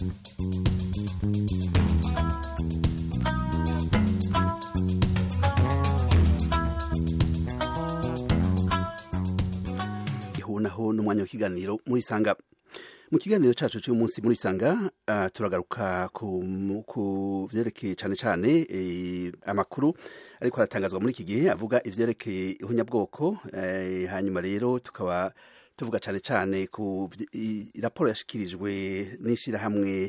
naho n'umwanya w'ikiganiro muri sanga mu kiganiro cyacu cy'uyu munsi muri sanga uh, turagaruka ku vyerekeye cyane cyane eh, amakuru ariko aratangazwa muri iki gihe avuga ivyerekeye ihunyabwoko eh, hanyuma rero tukaba tuvuga cyane cyane ku raporo yashikirijwe n'ishyirahamwe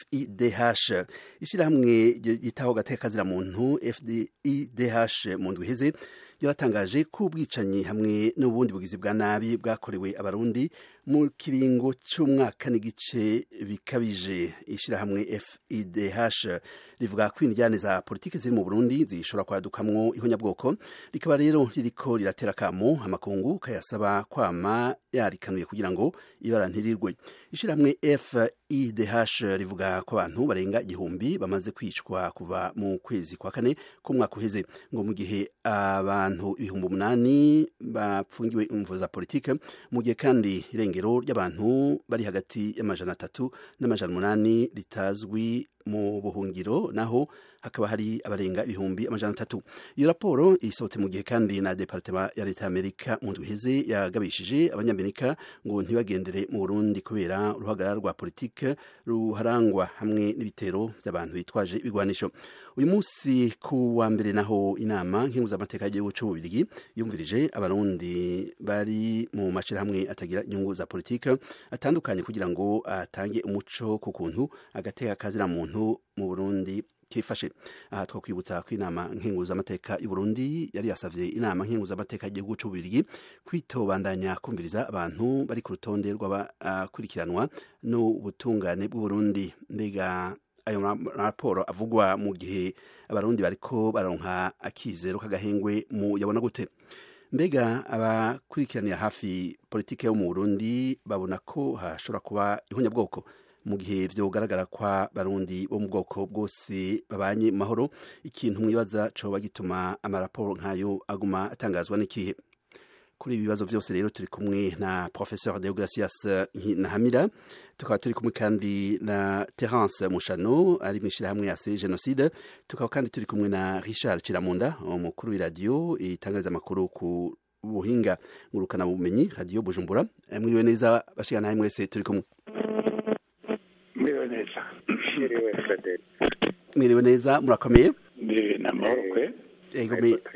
FIDH ishyirahamwe yitaho gateka kazira muntu FIDH mu ndwi iheze yaratangaje ko ubwicanyi hamwe n'ubundi bugizi bwa nabi bwakorewe abarundi mu kiringo cy'umwaka n'igice bikabije ishyirahamwe FIDH rivuga ko indyane za politiki ziri mu Burundi zishobora kwadukamwo ihonyabwoko rikaba rero ririko riratera kamo amakungu kayasaba kwama yarikanuye kugira ngo ibara ntirirwe ishyirahamwe FIDH rivuga ko abantu barenga igihumbi bamaze kwicwa kuva mu kwezi kwa kane k'umwaka uheze ngo mu gihe abantu ibihumbi umunani bapfungiwe imvo za politike mu gihe kandi irengero ry'abantu bari hagati y'amajana atatu n'amajana umunani ritazwi mu buhungiro naho hakaba hari abarenga ibihumbi amajana atatu iyo raporo isohotse mu gihe kandi na departema ya leta y'amerika mu ndwi iheze yagabishije abanyamerika ngo ntibagendere mu burundi kubera uruhagarara rwa politike ruharangwa hamwe n'ibitero by'abantu bitwaje ibigwanisho uyu munsi ku wa mbere naho inama nkenguzamateka y'igihugu c'ububirigi yumvirije abarundi bari mu mashirahamwe atagira inyungu za politike atandukanye kugira ngo atange umuco ku kuntu agateka kazira muntu mu burundi kifashe aha twakwibutsa ko inama nkenguzamateka y'u Burundi yari yasavye inama nkenguzamateka y'igihugu c'ububirigi kwitobandanya kumviriza abantu bari ku rutonde rw'abakurikiranwa n'ubutungane bw'uburundi mbega ayo raporo avugwa mu gihe abarundi bariko baronka akizero k'agahengwe mu yabona gute mbega abakurikiranira hafi politike yo mu Burundi babona ko hashobora kuba ihunyabwoko mu gihe vyogaragara kwa barundi bo mu bwoko bwose babanye mahoro ikintu mwibaza coba gituma amaraporo nk'ayo aguma atangazwa n'ikihe kuri ibi bibazo vyose rero turi kumwe na professeur Deogracias Nahamira tukaba turi kumwe kandi na Terence Mushano ari mu ishirahamwe ya Genocide tukaba kandi turi kumwe na Richard Chiramunda umukuru w'iradiyo itangariza amakuru ku buhinga ngurukana bumenyi radio Bujumbura mwiriwe neza bashikana nawe mwese turi kumwe mwiriwe neza mwiriwe frederic mwiriwe neza murakomeye ndi namahoro kwe yego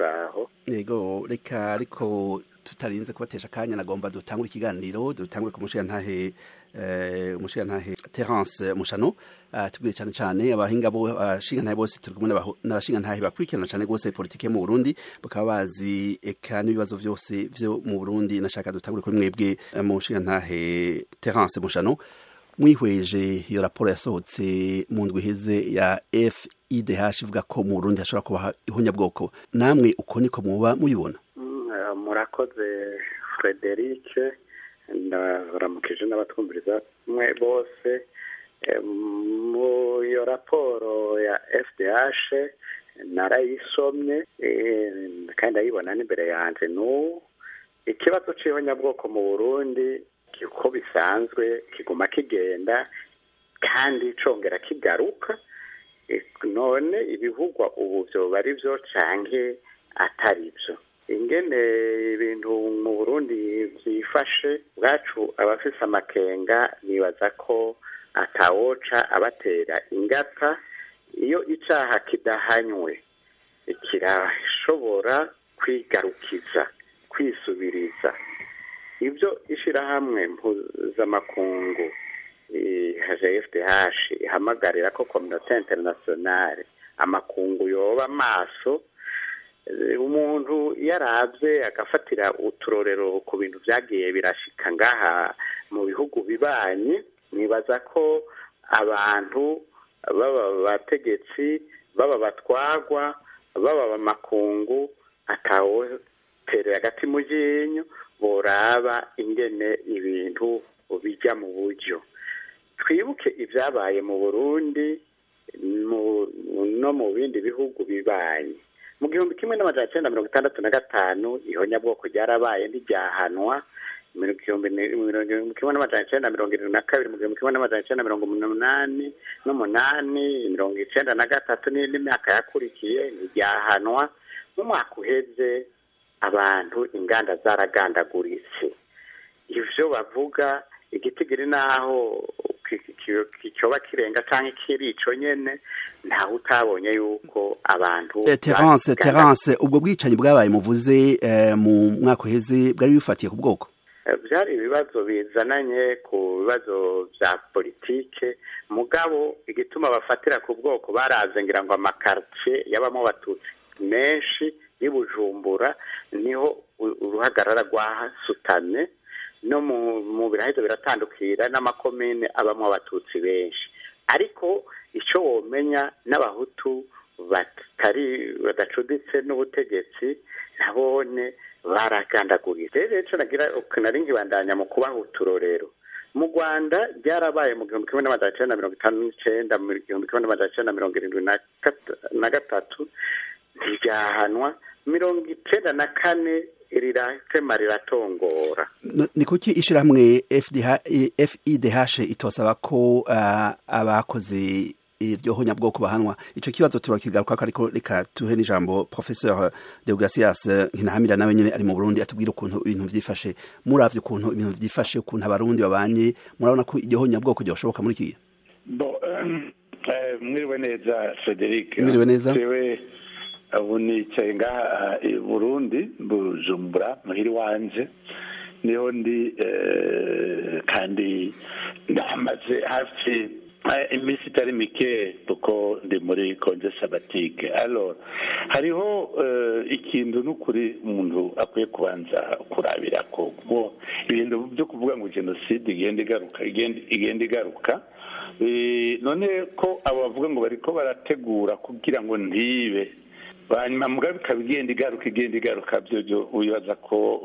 yego reka ariko tutarinze kubatesha akanya nagomba dutangure ikiganiro dutangure ku mushiyantahe umushiyantahe terence mushano tubwire cyane cyane abahinga bo abashingantahe bose turi kumwe n'abashingantahe bakurikirana cyane rwose politike mu burundi bakaba bazi eka n'ibibazo byose byo mu burundi nashaka dutangure kuri mwebwe mushiyantahe terence mushano mwihweje iyo raporo yasohotse mu ndwi iheze ya FIDH ivuga ko mu Burundi hashobora kuba ihunyabwoko namwe uko niko muba muyibona murakoze Frederic ndaramukije n'abatwumviriza mwe bose mu iyo raporo ya FDH narayisomye kandi ndayibona n'imbere yanjye n'ubu ikibazo cy'ihonyabwoko mu Burundi uko bisanzwe kiguma kigenda kandi congera kigaruka none ibivugwa ubu byoba ari byo canke atari byo ingene ibintu mu burundi byifashe bwacu abafise amakenga nibaza ko atawoca abatera ingata iyo icaha kidahanywe kirashobora kwigarukiza kwisubiriza ibyo ishyirahamwe mpuzamakungu haje fdh ihamagarira ko kominote interinasiyonale amakungu yoba amaso umuntu iyo arabye agafatira uturorero ku bintu byagiye birashika ngaha mu bihugu bibanye nibaza ko abantu baba abategetsi baba batwagwa baba amakungu atawoterera agati mu ryinyo boraba ingene ibintu bijya mu buryo twibuke ibyabaye mu burundi no mu bindi bihugu bibaye mu gihumbi kimwe n'amajana cyenda mirongo itandatu na gatanu ihonyabwoko ryarabaye ntiryahanwa mu gihumbi kimwe n'amajana icenda mirongo irindwi na kabiri mu gihumbi kimwe n'amajana icenda mirongo umunani n'umunani mirongo icenda na gatatu n'imyaka yakurikiye ntiryahanwa nk'umwaka uheze abantu inganda zaragandaguritse ivyo bavuga igitigiri naho kicoba kirenga canke kiri ico nyene ntawe utabonye yuko abantu terence terence ubwo bwicanyi bwabaye muvuze mu mwaka uheze bwari bifatiye ku bwoko byari ibibazo bizananye ku bibazo vya politike mugabo igituma bafatira ku bwoko baraze ngira ngo amakartie yabamo abatutsi menshi y'ubujumbura niho uruhagarara rwahasutamye no mu biraheza biratandukira n'amakomine abamo abatutsi benshi ariko icyo womenya n'abahutu batari badacuditse n'ubutegetsi nabone baragandaguritse rero icyo nagira nari nkibandanya mu kubaha uturorero mu rwanda ryarabaye mu gihumbi kimwe n'amajana icyenda mirongo itanu n'icyenda mu gihumbi kimwe n'amajana icyenda mirongo irindwi na gatatu ntiryahanwa mirongo icyenda na kane riratema riratongora ni kuki ishyirahamwe fidh itosaba ko abakoze iryo honyabwoko bahanwa icyo kibazo turakigaruka ariko reka tuhe n'ijambo professeur deogratias nkinahamira nawe nyine ari mu burundi atubwira ukuntu ibintu byifashe muravye ukuntu ibintu byifashe ukuntu abarundi babanye murabona ko iryo honyabwoko ryoshoboka muri kiya mwiriwe neza frederic mwiriwe neza ubu nicaye ngaha i burundi bujumbura muhiri wanje niho ndi kandi ndamaze hafi iminsi itari mike kuko ndi muri konje sabatike alors hariho ikintu n'ukuri umuntu akwiye kubanza kurabira ko ibintu byo kuvuga ngo jenoside igenda igaruka igenda igaruka none ko abo bavuga ngo bariko barategura kugira ngo ntibe hanyuma mugabe ikaba igenda igaruka igenda igaruka byo wibaza ko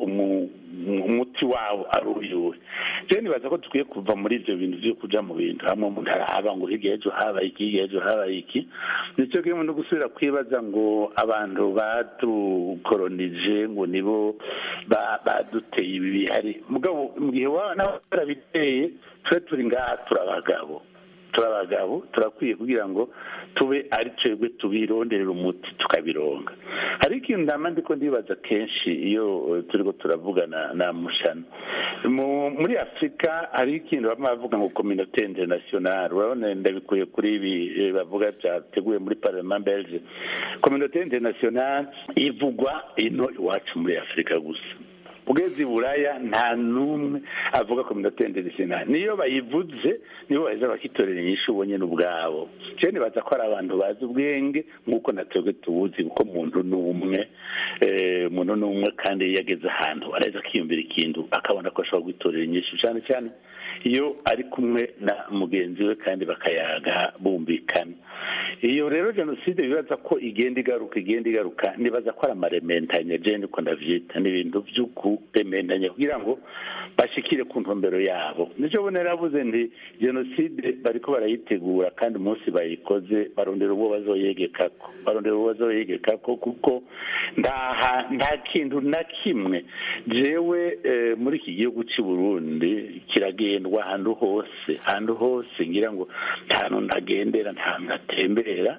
umuti wawo ari uyuwe rero nibaza ko dukwiye kuva muri ibyo bintu byo kuja mu bintu hamwe umuntu arahaba ngo hirya ejo habaye iki hirya ejo habaye iki nicyo kirimo no gusubira kwibaza ngo abantu badukoronije ngo nibo baduteye ibi bihari mugabo mu gihe nabo barabiteye tube turi ngaha turabagabo turabagabo turakwiye kugira ngo tube ari twebwe tubironderera umuti tukabironga hari ikintu ndama ndiko ndibaza kenshi iyo turiko turavugana na mushano muri afurika hari ikintu bamwe bavuga ngo communauté internationale urabona ndabikuye kuri ibi bavuga byateguye muri parlement belge communauté internationale ivugwa ino iwacu muri afurika gusa ugeze i buraya nta n'umwe avuga kominote internationale niyo bayivuze nibo baheza bakitorera inyishu ubonye n'ubwabo cyane nibaza ko ari abantu bazi ubwenge nk'uko na twebwe tubuzi kuko muntu ni umwe umuntu ni umwe kandi iyo ageze ahantu araheza akiyumvira ikintu akabona ko ashobora kwitorera inyishu cyane cyane iyo ari kumwe na mugenzi we kandi bakayaga bumvikana iyo rero jenoside bibaza ko igenda igaruka igenda igaruka nibaza ko ari amarementanya je niko ndavyita ni ibintu vy'ukurementanya kugira ngo bashikire ku ntumbero yabo nico bo naravuze nti jenoside bariko barayitegura kandi umunsi bayikoze barondera uwo bazoyegekako barondera uwo bazoyegekako kuko nta nta kintu na kimwe jewe muri iki gihugu cy'i burundi kiragendwa ahantu hose ahantu hose ngira ngo nta hantu ntagendera nta hantu ntatembera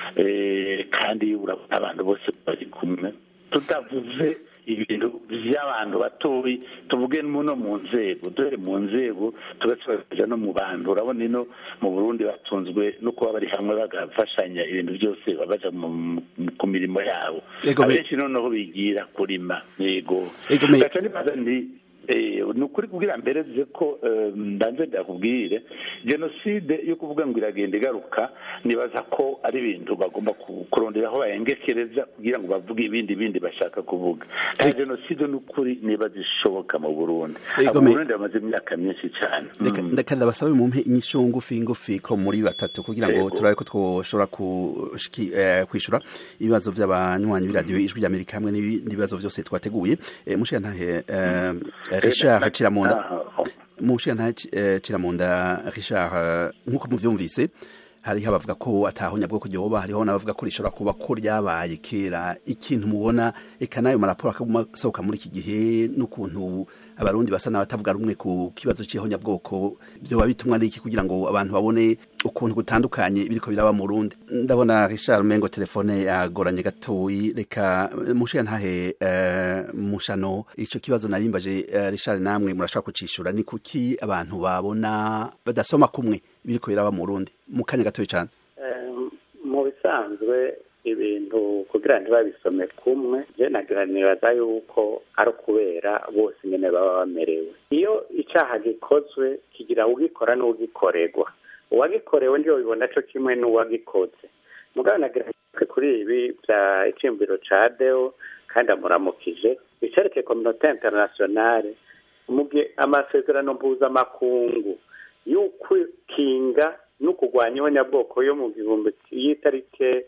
kandi urabona abantu bose bari kumwe tutavuze ibintu by'abantu batoyi tuvuge no mu nzego dore mu nzego tugasubira no mu bantu urabona ino mu burundi batunzwe no kuba bari hamwe bagafashanya ibintu byose babaja ku mirimo yabo abenshi noneho bigira kurima yego gaca nibaza nti ni ukuri kubwira mbere ze ko mbanze ndakubwire jenoside yo kuvuga ngo iragenda igaruka nibaza ko ari ibintu bagomba kurondera aho bayengekereza kugira ngo bavuge ibindi bindi bashaka kuvuga nta jenoside ni ukuri niba zishoboka mu burundi mu burundi bamaze imyaka myinshi cyane ndeka ndabasabe mumpe inyishu ngufi ngufi ko muri batatu kugira ngo turabe ko twoshobora kwishyura ibibazo by'abanywanyi b'iradiyo ijwi ry'amerika hamwe n'ibibazo byose twateguye mushiya ntahe Richard Kiramunda mushiya ntahe Kiramunda Richard nk'uko muvyumvise hariho abavuga ko atahonya bwo kuryoba hariho n'abavuga ko rishobora kuba ko ryabaye kera ikintu mubona eka nayo maraporo akasohoka muri iki gihe n'ukuntu abarundi basa n'abatavuga rumwe ku kibazo c'ihonyabwoko vyoba bitumwa n'iki kugira ngo abantu babone ukuntu gutandukanye biriko biraba mu Burundi ndabona Richard Mengo telefone yagoranye gatoyi reka mushiya ntahe uh, mushano ico kibazo narimbaje uh, Richard namwe murashaka kucishura ni kuki abantu babona badasoma kumwe biriko biraba mu Burundi mu kanya gatoyi cyane mu bisanzwe ibintu kugira ntibabisome kumwe je nagira nibaza yuko ari ukubera bose nyene baba bamerewe iyo icaha gikozwe kigira ugikora n'ugikorerwa uwagikorewe ndiyo bibona co kimwe n'uwagikoze mugabo nagira kuri ibi vya icimbiro ca deo kandi amuramukije icerekeye kominote internationale mugihe amasezerano mpuzamakungu y'ukwikinga no kurwanya ihonyabwoko yo mu gihumbi y'itarike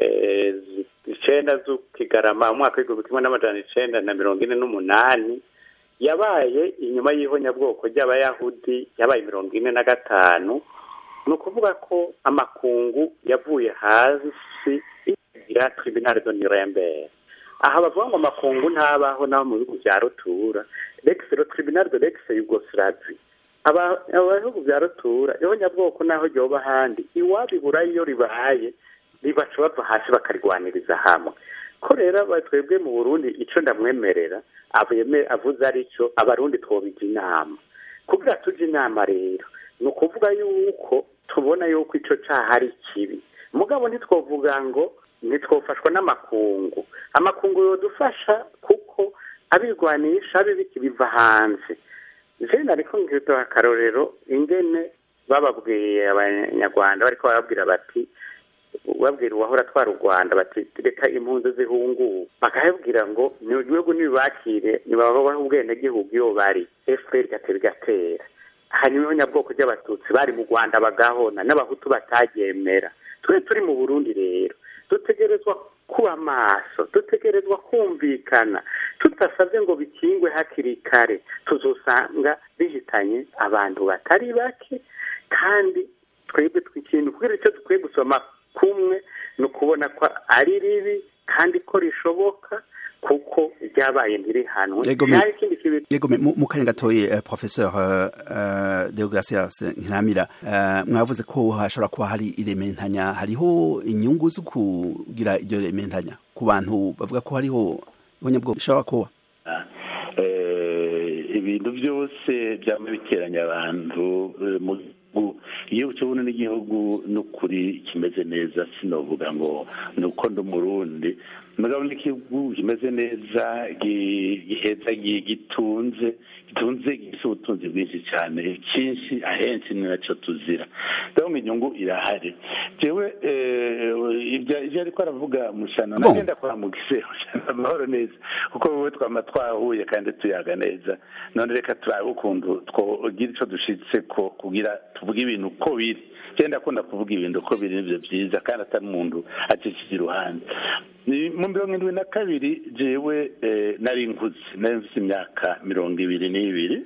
icenda z'ukigarama umwaka w'igihumbi kimwe n'amajana icenda na mirongo ine n'umunani yabaye inyuma y'ihonyabwoko ry'abayahudi yabaye mirongo ine na gatanu ni ukuvuga ko amakungu yavuye hasi ya tribunal de nuremberg aha bavuga ngo amakungu ntabaho n'abo mu bihugu bya rutura lex le tribunal de lex yugoslavie abahugu bya rutura ihonyabwoko naho ryoba ahandi iwabibura iyo ribaye ribaca bava hasi bakarwaniriza hamwe ko rero twebwe mu burundi icyo ndamwemerera avuze ari cyo abarundi twobija inama kugira tujye inama rero ni ukuvuga yuko tubona yuko icyo cyaha ari kibi mugabo ntitwovuga ngo ntitwofashwa n'amakungu amakungu yodufasha kuko abirwanisha bibiki biva hanze jene ariko ngirwa akarorero ingene bababwiye abanyarwanda bariko barabwira bati babwira uwahora atwara u rwanda bati reka impunzi zihunguwe bakababwira ngo ibihugu nibibakire nibabaho ubwenegihugu iyo bari fpr igatera igatera hanyuma ihonyabwoko ry'abatutsi bari mu rwanda bagahona n'abahutu bataryemera twe turi mu burundi rero dutegerezwa kuba maso dutegerezwa kumvikana tudasabye ngo bikingwe hakiri kare tuzosanga bihitanye abantu batari bake kandi twebwe twikintu kubera icyo dukwiye gusoma kumwe ni ukubona ko ari ribi kandi ko rishoboka kuko ryabaye ntirihanwe nta ikindi kibi yego mu kanya gatoye professeur Deogracias Nkiramira mwavuze ko hashobora kuba hari irementanya hariho inyungu zo kugira iryo rementanya ku bantu bavuga ko hariho ubonyabwo bishobora kuba ibintu byose byaba biteranya abantu mu iyo ukibona n'igihugu n'ukuri kimeze neza sinovuga ngo ni uko ndi umurundi mugabo n'igihugu kimeze neza giheza gitunze gitunze gifite ubutunzi bwinshi cyane cyinshi ahenshi ni nacyo tuzira ndabona inyungu irahari jewe ibyo ariko aravuga mushana nagenda kwa mugise amahoro neza kuko wowe twama twahuye kandi tuyaga neza none reka turabe ukuntu twogira icyo dushitse ko kugira tuvuge ibintu uko biri genda akunda kuvuga ibintu uko biri nibyo byiza kandi atari umuntu acishije iruhande mu mirongo irindwi na kabiri jewe nari nkuze nari mfite imyaka mirongo ibiri n'ibiri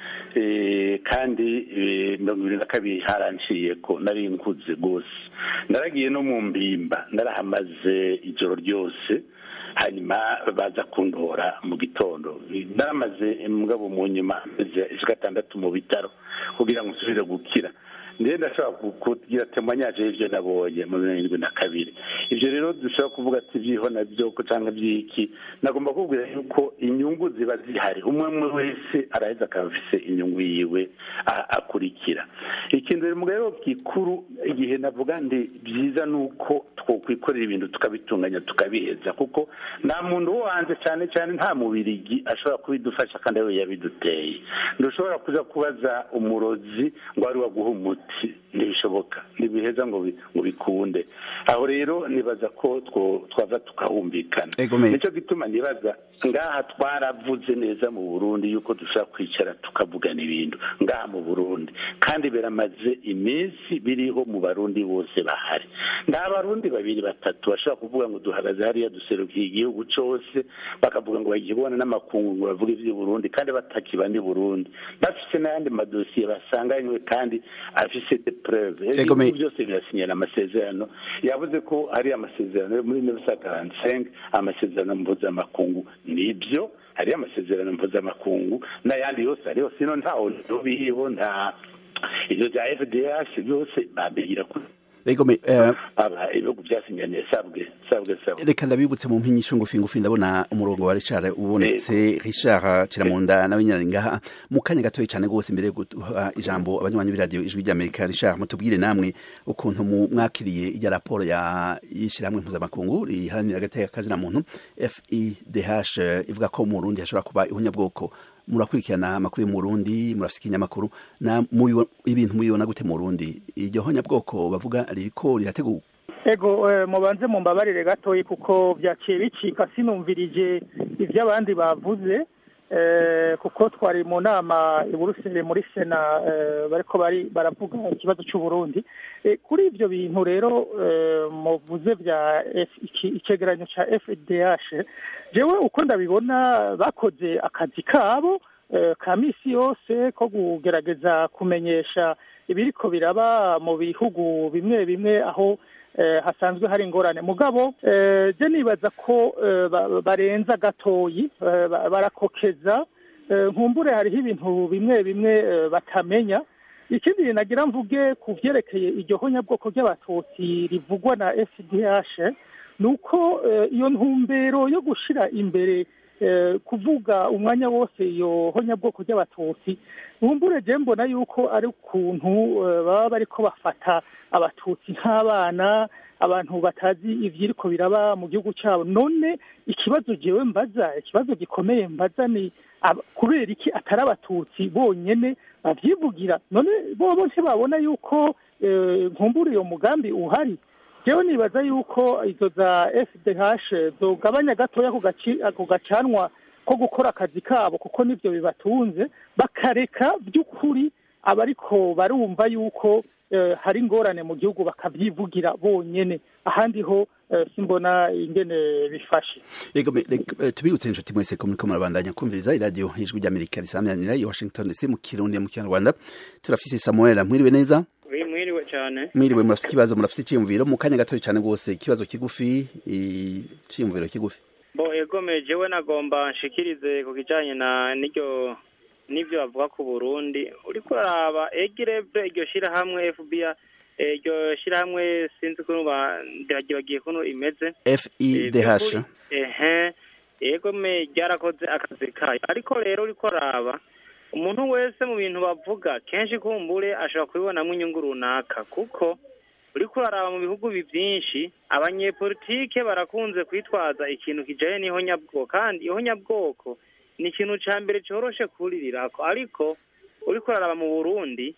kandi mirongo ibiri na kabiri haranciye ko nari nkuze rwose naragiye no mu mbimba narahamaze ijoro ryose hanyuma baza kundora mu gitondo naramaze mugabo mu nyuma amezi gatandatu mu bitaro kugira ngo nsubire gukira ndetse ndashobora kugira temanyaje y'ibyo nabonye mu mirongo irindwi na kabiri ibyo rero dushobora kuvuga ati ibyiho nabyo cyangwa by'iki nagomba kubwira yuko inyungu ziba zihari umwe umwe wese araheza akaba afite inyungu yiwe akurikira ikintu rero mugabo gikuru igihe navuga ndi byiza ni uko twakwikorera ibintu tukabitunganya tukabiheza kuko nta muntu wo hanze cyane cyane nta mubirigi ashobora kubidufasha kandi we yabiduteye ntushobora kuza kubaza umurozi ngo ari waguha umuti ntibishoboka ntibiheza ngo bikunde aho rero nibaza ko twava tukahumvikana nicyo gituma nibaza ngaha twaravuze neza mu burundi yuko dushobora kwicara tukavugana ibintu ngaha mu burundi kandi biramaze iminsi biriho mu barundi bose bahari nta barundi babiri batatu bashobora kuvuga ngo duhagaze hariya duserukiye igihugu cyose bakavuga ngo bagiye kubona n'amakungu ngo bavuge iby'i burundi kandi batakiba ni burundi bafite n'ayandi madosiye basanganywe kandi afise de preuve Ego, me- ibihugu byose birasinyana amasezerano yavuze ko hari amasezerano yo muri 1945 amasezerano mpuzamakungu nibyo hari amasezerano mpuzamakungu n'ayandi yose ariho sino ntaho biriho nta ibyo bya fdh byose babihira kuri Ego me eh, aba ibihugu byasinyaniye sabwe sabwe sabwe reka ndabibutse mu mpinyisho ngufi ngufi ndabona umurongo wa Richard ubonetse Richard Kiramunda nawe nyine ari ngaha mu kanya gatoya cyane rwose imbere yo guha ijambo abanywanyi b'iradiyo ijwi ry'Amerika Richard mutubwire namwe ukuntu mu mwakiriye ijya raporo ya yishyirahamwe mpuzamakungu riharanira agateka kazina muntu FIDH eh, ivuga ko mu Burundi hashobora kuba ihunyabwoko murakurikirana amakuru yo mu Burundi murafite ikinyamakuru na mubibo- ibintu mubibona gute mu Burundi iryo honyabwoko bavuga ririko rirategurwa ego eh, mubanze mumbabarire gatoyi kuko byaciye bicika sinumvirije ibyo abandi bavuze eh, kuko twari mu nama i Buruseli muri sena eh, bariko bari baravuga ikibazo cy'u Burundi Eh, kuri ibyo bintu rero eh, muvuze bya F- iki- icegeranyo ca FDH jewe uko ndabibona bakoze akazi kabo eh, ka misi yose ko kugerageza kumenyesha ibiriko biraba mu bihugu bimwe bimwe aho eh, hasanzwe hari ingorane mugabo eh, je nibaza ko eh, ba- barenza gatoyi eh, ba- barakokeza eh, nkumbure hariho ibintu bimwe bimwe eh, batamenya ikindi nagira mvuge ku vyerekeye iryo honyabwoko ry'abatutsi rivugwa na FDH ni uko eh, iyo ntumbero yo gushira imbere eh, kuvuga umwanya wose iyo honyabwoko ry'abatutsi nkumbure je mbona yuko ari ukuntu eh, baba bariko bafata abatutsi nk'abana abantu batazi ivyiriko biraba mu gihugu cyabo none ikibazo jewe mbaza ikibazo gikomeye mbaza ni ab- kubera iki atari abatutsi bonyene bavyivugira none bobo ntibabona yuko eh, nkumbura iyo mugambi uhari jewe nibaza yuko izo za FDH zogabanya gatoya ako gaci- ako gacanwa ko gukora akazi kabo kuko nivyo bibatunze bakareka by'ukuri abariko barumva yuko eh, hari ingorane mu gihugu bakavyivugira bonyene ahandi ho eh, simbona ingene bifashe Ego me- rek- eh, tubibutse inshuti mwese ko muriko murabandanya kumviriza iradiyo ijwi ry'Amerika risamyanira i Washington DC mu Kirundi mu Kinyarwanda turafise Samuel mwiriwe neza Oui, mwiriwe cyane mwiriwe murafite ikibazo murafite icyiyumviro mu kanya gatoya cyane rwose ikibazo kigufi icyiyumviro kigufi bo egome jewe nagomba nshikirize ku kijanye na n'iryo n'ivyo bavuga ku Burundi uriko uraraba egireve iryo shirahamwe FBI eh, iryo shirahamwe sinzi ukuntu ba- ndiragibagiye kuntu imeze FIDH ehe egome ryarakoze akazi kayo ariko rero uriko uraraba umuntu wese mu bintu bavuga kenshi kumbure ashobora kubibonamo inyungu runaka kuko uriko uraraba mu bihugu bi byinshi abanyepolitike barakunze kwitwaza ikintu kijanye n'ihonyabwoko kandi ihonyabwoko ni ikintu ca mbere coroshe kuririrako ariko uriko uraraba mu burundi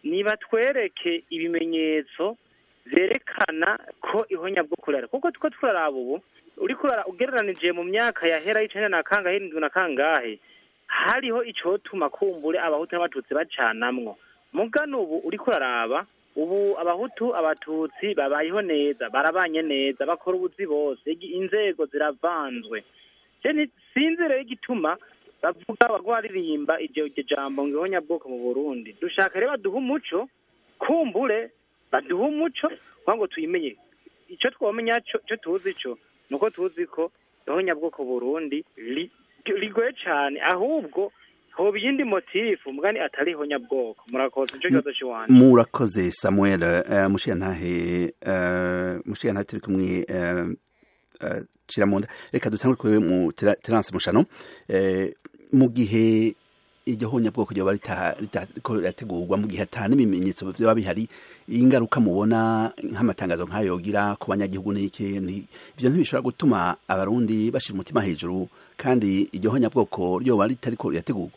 nibatwereke ibimenyetso vyerekana ko ihonyabwoko rihari kuko tuko turaraba ubu uriko urara- ugereranije mu myaka yahera y'icenda na kangahe irindwi na kangahe hariho icotuma kumbure abahutu n'abatutsi bacanamwo mugano ubu uriko uraraba ubu abahutu abatutsi babayeho neza barabanye neza bakora ubuzi bose igi- inzego ziravanzwe je nti- sinzi rero igituma bavuga bagwaririmba iryo iryo jambo ngo ihonyabwoko mu burundi dushaka rero baduha umuco kumbure baduha umuco kugira ngo tuyimenye ico twomenya co ico tuzi co nuko tuzi ko ihonyabwoko burundi ri- rigoye cane ahubwo hoba iyindi motifu mugani atari ihonyabwoko murakoze nico kibazo ciwanje murakoze Samuel uh, mushiyantahe uh, mushiyantahe turi kumwe uh, uh, Kiramunda reka dutangure kuri mu Tera- Terence Mushano eh, mu gihe iryo honyabwoko ryoba rita- ritariko rirategurwa mu gihe ata n'ibimenyetso vyoba bihari ingaruka mubona nk'amatangazo nk'ayo yogira ku banyagihugu n'iki ni- ivyo ntibishobora gutuma abarundi bashira umutima hejuru kandi iryo honyabwoko ryoba ritariko rirategurwa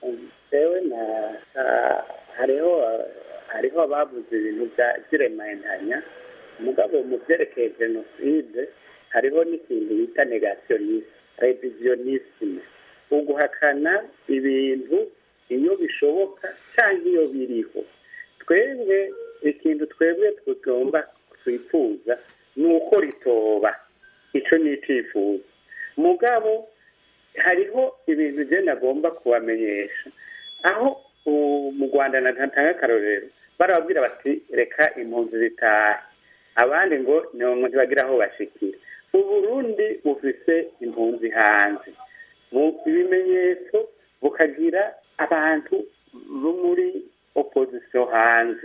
jewe na ah, hariho ah, hariho abavuze ibintu bya- by'iremantanya mugabo mu byerekeye jenoside hariho n'ikintu bita negationisme revisionisme uguhakana ibintu iyo bishoboka cyangwa iyo biriho twebwe ikintu twebwe tugomba twifuza ni uko ritoba icyo ni icyifuzo mugabo hariho ibintu je nagomba kubamenyesha aho u- mu rwanda natanga akarorero barababwira bati reka impunzi zitahe abandi ngo ni bagira aho bashikira uburundi bufise impunzi hanze mu ibimenyetso bukagira abantu bo muri opozisiyo hanze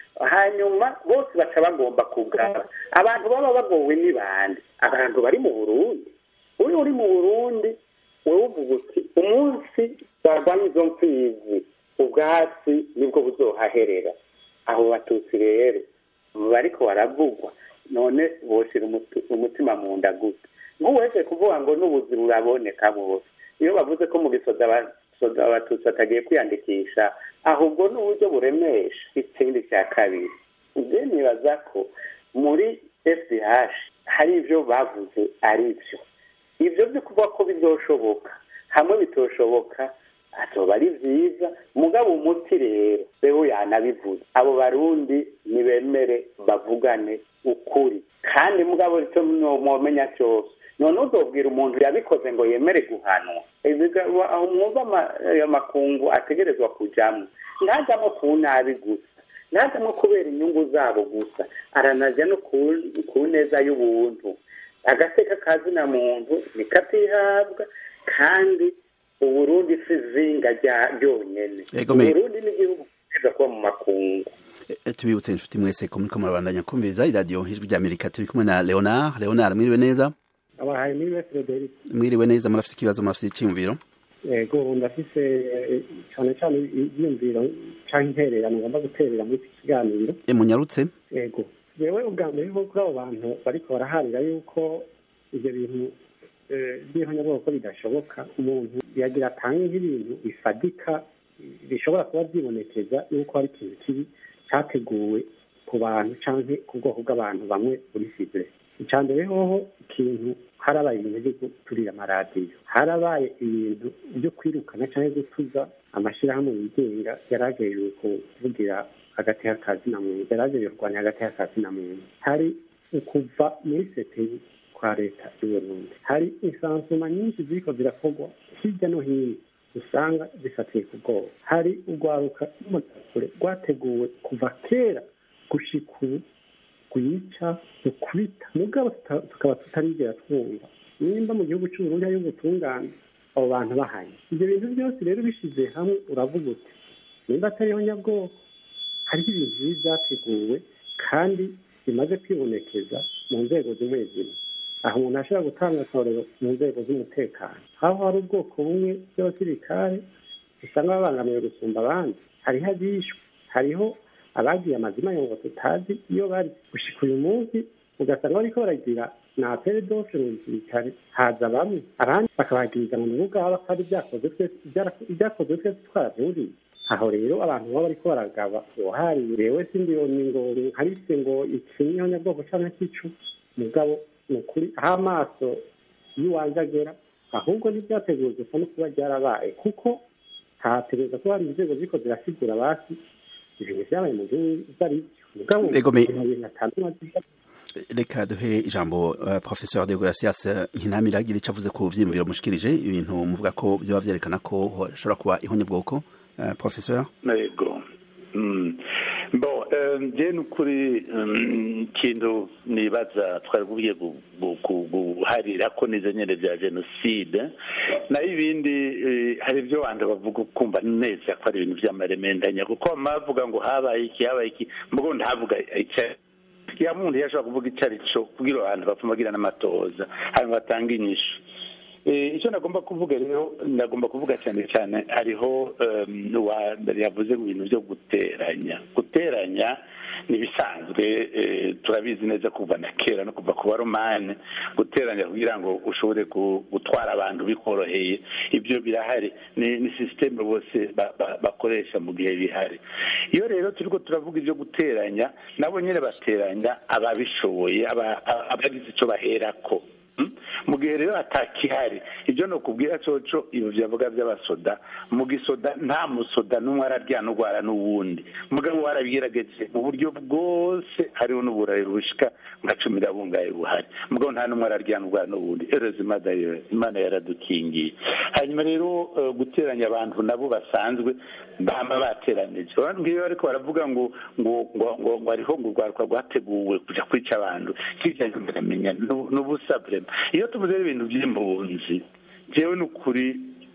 hanyuma bose baca bagomba kugaba abantu baba bagowe ni bande abantu bari mu burundi uri uri mu burundi wowe uvuga uti umunsi barwanya izo mfizi ubwatsi nibwo buzohaherera abo batutsi rero bariko baravugwa none boshira umutima mu nda gute nk'uwese kuvuga ngo n'ubuzi buraboneka bose iyo bavuze ko mu gisoda abatutsi batagiye kwiyandikisha ahubwo n'uburyo buremesha ikindi cya kabiri ibyo nibaza ko muri fdh hari ibyo bavuze ari byo ibyo byo kuvuga ko bizoshoboka hamwe bitoshoboka azoba ari byiza mugabo umuti rero beho yanabivuze abo barundi nibemere bavugane ukuri kandi mugabo icyo mwomenya cyose none uzobwira umuntu yabikoze ngo yemere guhanwa aho mwumva amakungu ategerezwa kujyamo ntajyamo ku nabi gusa ntajyamo kubera inyungu zabo gusa aranajya no ku neza y'ubuntu agateka kazina muntu nikatihabwa kandi uburundi si izinga ryonyine uburundi n'igihugu kiza kuba mu makungu tubibutse inshuti mwese ko muriko murabandanya kumviriza iradiyo ijwi ry'amerika turi kumwe na leonard leonard mwiriwe neza abahaye mwiriwe frederic mwiriwe neza murafite ikibazo murafite icyiyumviro yego ndafise cyane cyane ibyiyumviro cyangwa intererano ngomba guterera muri iki kiganiro munyarutse yego yewe ubwa mbere bwo kuri abo bantu bariko baraharira yuko ibyo bintu by'ihonyabwoko bidashoboka umuntu yagira atange nk'ibintu bifadika bishobora kuba byibonekeza yuko hari ikintu kibi cyateguwe ku bantu cyangwa ku bwoko bw'abantu bamwe muri sivire icya mbere hoho ikintu harabaye ibintu byo guturira amaradiyo harabaye ibintu byo kwirukana cyangwa gutuza amashyirahamwe yigenga yaragejeje kuvugira hagati y'akazi na muntu yaragejeje kurwanya hagati y'akazi na muntu hari ukuva muri seteri kwa leta y'uburundi hari insansuma nyinshi ziriko zirakorwa hirya no hino usanga zifatiye ku bwoba hari urwaruka rw'umutakure rwateguwe kuva kera gushika ubu rwica rukubita mugabo tukaba tutarigera twumva nimba mu gihugu cy'uburundi hariyo ubutungane abo bantu bahanye ibyo bintu byose rero bishyize hamwe uravuga uti nimba atariho nyabwoko hariho ibintu bibi byateguwe kandi bimaze kwibonekeza mu nzego zimwe zimwe aho umuntu ashobora gutanga akarorero mu nzego z'umutekano aho hari ubwoko bumwe bw'abasirikare usanga babangamiwe gusumba abandi hariho abishwe hariho abagiye amazina ngo tutazi iyo bari gushika uyu munsi ugasanga bariko baragira na peredose mu gisirikare haza bamwe abandi bakabagiriza ngo nibo ubwabo ko ari ibyakozwe twese twaravyuriye aho rero abantu baba bariko baragaba uwahari rewe sindiyoni ngo nkarise ngo iki niho nyabwoko canke kicu mugabo ni ukuri aho amaso y'iwanjye agera ahubwo ntibyateguwe gusa no kuba byarabaye kuko hategereza kuba hari inzego ziko zirasigura basi ibintu byabaye mu gihugu ibyo ari byo mugabo ibintu atandukanye reka duhe ijambo uh, professeur de gracias nkinamira agira icyo avuze ku vyiyumviro mushikirije ibintu muvuga ko byoba vyerekana ko hashobora kuba ihonyabwoko uh, professeur yego mm. bon njye ni ukuri ikintu nibaza twari bugiye guharira ko nizo nyine bya jenoside naho ibindi hari ibyo abantu bavuga ukumva neza ko ari ibintu by'amaremendanya kuko bavuga ngo habaye iki habaye iki mvugo ntavuga icyo ya muntu yashobora kuvuga icyo ari cyo kugira abantu bapfuma bagira n'amatoza hanyuma batanga inyishu icyo nagomba kuvuga rero nagomba kuvuga cyane cyane hariho yavuze mu bintu byo guteranya guteranya ni ibisanzwe turabizi neza kuva na kera no kuva ku baromani guteranya kugira ngo ushobore gutwara abantu bikoroheye ibyo birahari ni sisiteme bose bakoresha mu gihe bihari iyo rero turi ko turavuga ibyo guteranya nabo nyine bateranya ababishoboye abagize icyo baherako mu gihe rero atakihari ibyo ni ukubwira coco ibyo byavuga by'abasoda mu gisoda nta musoda n'umwe araryana urwara n'uwundi mugabo warabigerageje mu buryo bwose hariho n'uburayi bushika nka cumi bungaye buhari mugabo nta n'umwe araryana urwara n'uwundi ereza imana yaradukingiye hanyuma rero guteranya abantu nabo basanzwe bama bateranije ngiyo ariko baravuga ngo ngo ngo ngo hariho ngo urwaruka rwateguwe kuja kwica abantu kijya ndamenya n'ubusa vrema iyo tuvuze ibintu by'impunzi jewe ni ukuri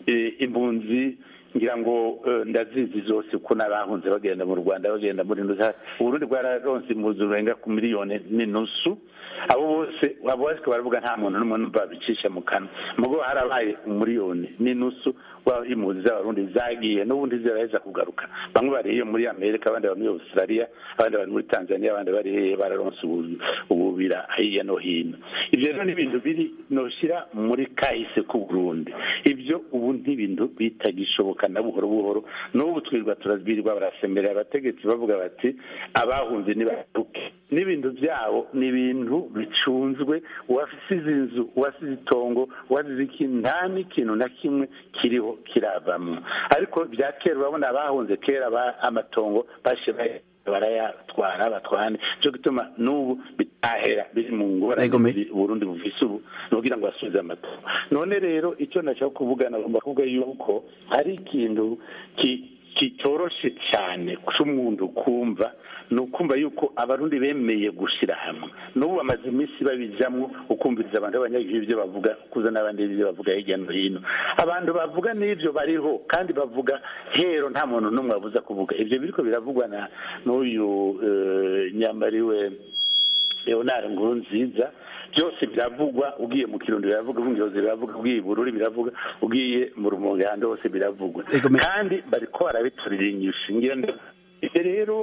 impunzi ngira ngo ndazizi zose uko n'abahunze bagenda mu rwanda bagenda muri uburundi bwararonse impunzi urenga ku miliyoni n'inusu abo bose abo bose baravuga nta muntu n'umwe numva bicisha mu kanwa mugo harabaye umuriyoni n'inusu impunzi z'abarundi zagiye n'ubundi ziraheza kugaruka bamwe bari iyo muri amerika abandi bari muri australia abandi bari muri tanzania abandi bari hehe bararonse ububira hirya no hino ibyo rero ni ibintu biri noshyira muri kahise k'u burundi ibyo ubu n'ibintu bitagishoboka na buhoro buhoro n'ubu twirwa turazwirirwa barasemerera abategetsi bavuga bati abahunze nibaruke n'ibintu byabo ni ibintu bicunzwe uwasize inzu uwasize itongo uwasize ikintu nta n'ikintu na kimwe kiriho kiravamo ariko bya kera urabona abahunze kera amatongo bashyira barayatwara batwane cyo gituma n'ubu bitahera biri mu ngorane Burundi bufise ubu nugira ngo basubize amatongo none rero icyo nashaka kuvuga nagomba kuvuga yuko hari ikintu kitoroshe cyane cy'umuntu kumva ni ukumva yuko abarundi bemeye gushyira hamwe n'ubu bamaze iminsi babijyamo ukumviriza abantu b'abanyagihugu ibyo bavuga kuza n'abandi ibyo bavuga hirya no hino abantu bavuga n'ibyo bariho kandi bavuga hero nta muntu n'umwe wabuza kuvuga ibyo biriko biravugwa na n'uyu nyambariwe leonard nkurunziza byose biravugwa ugiye mu kirundo biravuga ubungirozi biravuga ugiye ibururi biravuga ugiye mu rumonge ahandi hose biravugwa kandi bariko barabiturira inyishu ngira ibyo rero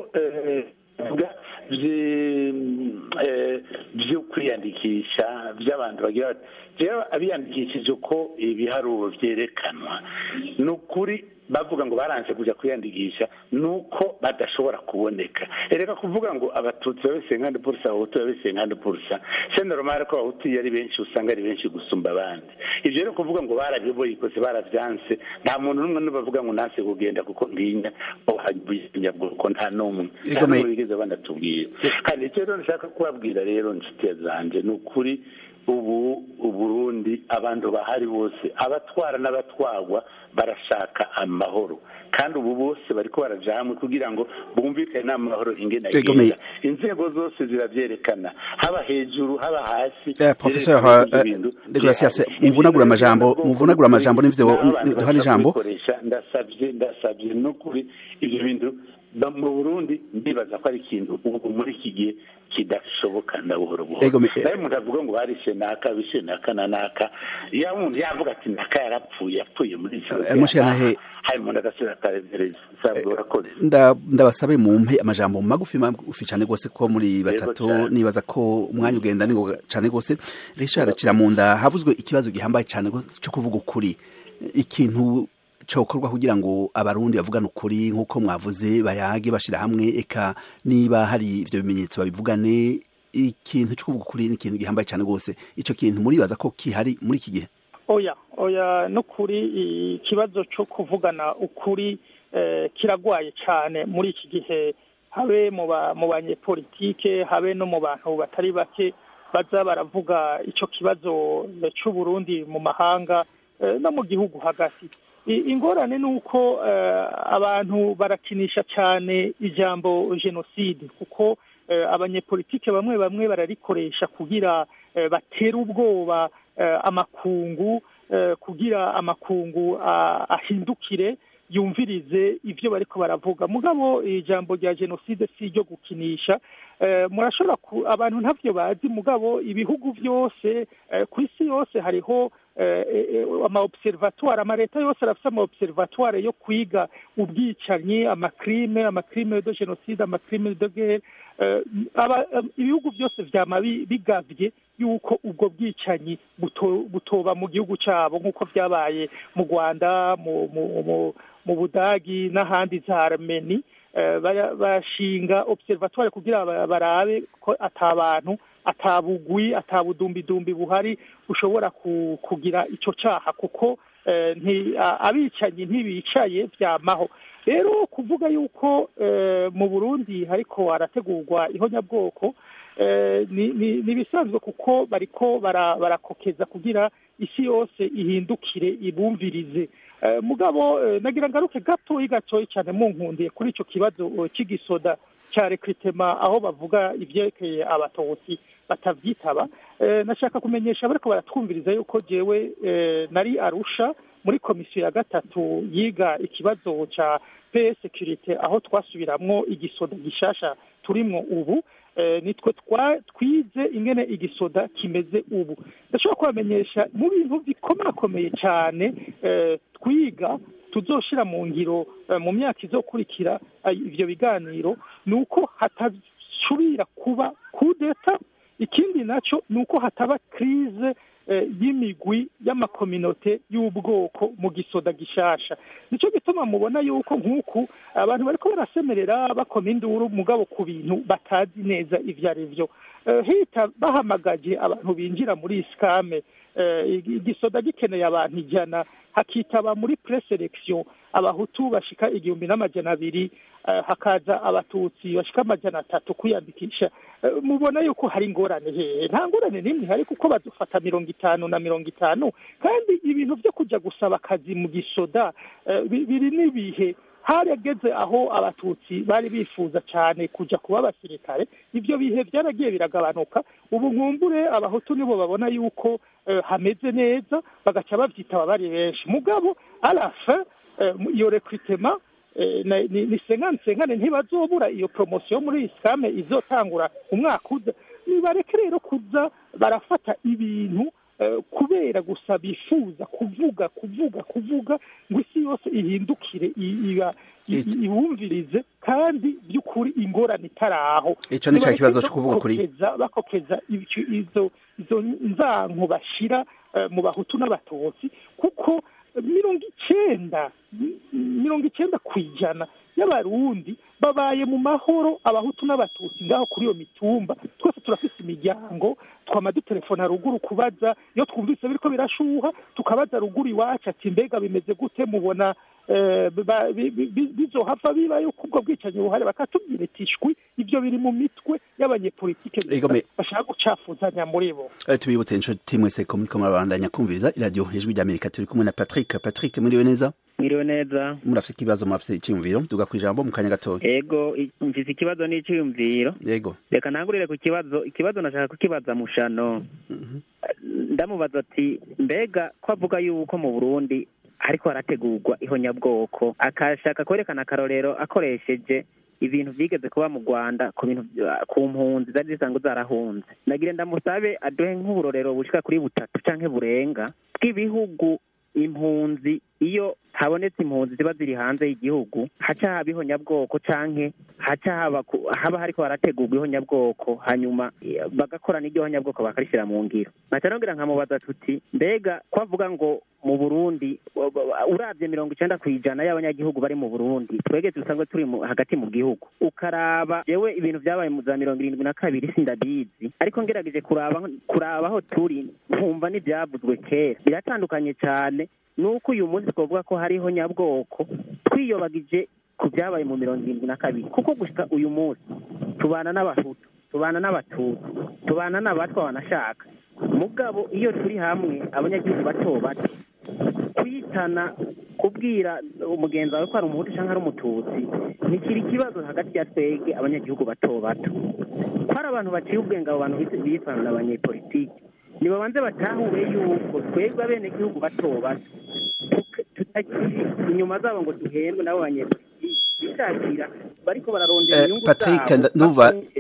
byo kwiyandikisha by'abantu bagira bati rero abiyandikishije uko ibiharuro byerekanwa ni ukuri bavuga ngo baranze kujya kwiyandikisha ni uko badashobora kuboneka reka kuvuga ngo abatutsi babe senkandi purusa abahutu babe senkandi purusa senda romare ko abahutu iyo ari benshi usanga ari benshi gusumba abandi ibyo rero kuvuga ngo barabiyoboye ikoze barabyanse nta muntu n'umwe n'ubavuga ngo nanse kugenda kuko ntinya nyabwoko nta n'umwe nta n'umwe bigeze banatubwira kandi icyo rero nshaka kubabwira rero inshuti zanjye ni ukuri ubu uburundi abantu bahari bose abatwara n'abatwarwa barashaka amahoro kandi ubu bose bariko baraja hamwe kugira ngo bumvikane n'amahoro ingene agenda inzego zose zirabyerekana haba hejuru haba hasi professeur de gracias muvunagura amajambo muvunagura amajambo n'ivyo duhana ijambo ndasavye ndasavye n'ukuri ivyo bintu mu burundi ndibaza ko ari ikintu ubu muri iki gihe kidashoboka na buhoro buhoro nawe umuntu avuga ngo barishe naka bishe naka na naka iyo umuntu yavuga ati naka yarapfuye yapfuye muri mushanahe hari umuntu agasubira akaremereza ndabasabe mumpe amajambo magufi magufi cyane rwose ko muri batatu nibaza ko umwanya ugenda ni cyane rwose Richard Kiramunda havuzwe ikibazo gihambaye cyane cyo kuvuga ukuri ikintu cokorwa kugira ngo abarundi bavugane ukuri nk'uko mwavuze bayage bashira hamwe eka niba hari ibyo bimenyetso babivugane ikintu cyo kuvuga ukuri ni ikintu gihambaye cyane rwose icyo kintu muribaza ko kihari muri iki gihe oya oya no kuri ikibazo cyo kuvugana ukuri kiragwaye cyane muri iki gihe habe mu banyepolitike habe no mu bantu batari bake baza baravuga icyo kibazo cy'uburundi mu mahanga no mu gihugu hagati ingorane ni uko abantu barakinisha cyane ijambo jenoside kuko abanyepolitike bamwe bamwe bararikoresha kugira batere ubwoba amakungu kugira amakungu ahindukire yumvirize ibyo bariko baravuga mugabo ijambo rya jenoside si iryo gukinisha murashobora abantu ntabyo bazi mugabo ibihugu byose ku isi yose hariho ama observatoire ama leta yose arafite ama observatoire yo kwiga ubwicanyi amakrime amakrime de jenoside amakrime de guerre ibihugu byose vyama bigavye yuko ubwo bwicanyi butoba mu gihugu cyabo nk'uko byabaye mu rwanda mu budagi n'ahandi za armeni bashinga observatoire kugira barabe ko atabantu atabugwi atabudumbidumbi buhari bushobora kugira icyo cyaha kuko abicanyi ntibicaye byamaho rero kuvuga yuko mu burundi ariko harategurwa ihonyabwoko ni ibisanzwe kuko bariko barakokeza kugira isi yose ihindukire ibumvirize mugabo nagira ngaruke gatoyi gatoyi cyane munkundiye kuri icyo kibazo cy'igisoda cya rekiritema aho bavuga ibyerekeye abatutsi batabyitaba nashaka kumenyesha bariko baratwumviriza yuko jewe nari arusha muri komisiyo ya gatatu yiga ikibazo cya pe sekirite aho twasubiramwo igisoda gishasha turimwo ubu nitwe twize ingene igisoda kimeze ubu ndashobora kubamenyesha mu bintu bikomakomeye cyane twiga tuzoshira mu ngiro mu myaka izokurikira ivyo biganiro ni uko hatasubira kuba kudeta ikindi naco ni uko hataba krize y'imigwi y'amakominote y'ubwoko mu gisoda gishasha nicyo gituma mubona yuko nk'uku abantu bariko barasemerera bakoma induru mugabo ku bintu batazi neza ivyo ari vyo hita bahamagaje abantu binjira muri isikame igisoda gikeneye abantu ijana hakitaba muri preselection abahutu bashika igihumbi n'amajana abiri hakaza abatutsi bashika amajana atatu kwiyandikisha mubona yuko hari ingorane hehe nta ngorane n'imwe ihari kuko badufata mirongo itanu na mirongo itanu kandi ibintu byo kujya gusaba akazi mu gisoda biri n'ibihe harageze aho abatutsi bari bifuza cyane kujya kuba abasirikare ibyo bihe byaragiye biragabanuka ubu nkumbure abahutu nibo babona yuko hameze neza bagaca babyitaba bari benshi mugabo arafa iyo rekwitema ni senkane senkane ntibazobura iyo poromosiyo muri isikame izotangura umwaka uza nibareke rero kuza barafata ibintu kubera gusa bifuza kuvuga kuvuga kuvuga ngo isi yose ihindukire ibumvirize kandi by'ukuri ingorane itari aho icyo ni cya kibazo cyo kuvuga kuri bakokeza izo nzanko bashyira mu bahutu n'abatutsi kuko mirongo icyenda mirongo icyenda ku ijana y'abarundi babaye mu mahoro abahutu n'abatutsi ngaho kuri iyo mitumba twese turafite imiryango twama dutelefona ruguru kubaza iyo twumvise biriko birashuha tukabaza ruguru iwacu ati mbega bimeze gute mubona bizohava biba yuko ubwo bwicanyi buhari bakatubwira iti shwi ibyo biri mu mitwe y'abanyepolitike bashaka gucafuzanya muri bo tubibutse inshuti mwese ko muriko murabandanya kumviriza iradiyo ijwi ry'amerika turi kumwe na patrick patrick muriwe neza mwiriwe neza murafite ikibazo murafite icyiyumviro tuga ku ijambo mu kanya gatoya yego mfise ikibazo n'icyiyumviro yego reka ntangurire ku kibazo ikibazo nashaka kukibaza mushano ndamubaza ati mbega ko avuga yuko mu burundi ariko harategurwa ihonyabwoko akashaka kwerekana akarorero akoresheje ibintu byigeze kuba mu rwanda ku bintu ku mpunzi zari zisanzwe zarahunze nagire ndamusabe aduhe nk'uburorero bushika kuri butatu canke burenga bw'ibihugu impunzi iyo habonetse impunzi ziba ziri hanze y'igihugu haca haba ihonyabwoko canke haca haba haba hariko harategurwa ihonyabwoko hanyuma bagakora n'iryo honyabwoko bakarishyira mu ngiro nkaca nongera nkamubaza tuti mbega ko avuga ngo mu burundi urabye mirongo icenda ku ijana y'abanyagihugu bari mu burundi twege dusanzwe turi hagati mu gihugu ukaraba jewe ibintu vyabaye mu za mirongo irindwi na kabiri sindabizi ariko ngerageje kuraba kuraba aho turi nkumva n'ivyavuzwe kera biratandukanye cane nuko uyu munsi twavuga ko hariho nyabwoko twiyobagije ku byabaye mu mirongo irindwi na kabiri kuko gusa uyu munsi tubana n'abahutu tubana n'abatutsi tubana n'abatwa banashaka mugabo iyo turi hamwe abanyagihugu bato bato kwitana kubwira umugenzi wawe ko ari umuhutu cyangwa ari umututsi ntikiri ikibazo hagati ya twebwe abanyagihugu bato bato ko ari abantu baciye ubwenge abo bantu bitana abanyepolitiki nibabanze batahure yuko twebwe abenegihugu bato bato tutakiri inyuma zabo ngo duhembwe nabo banyepolitiki bishakira bariko bararondera inyungu Patrick zabo ndumva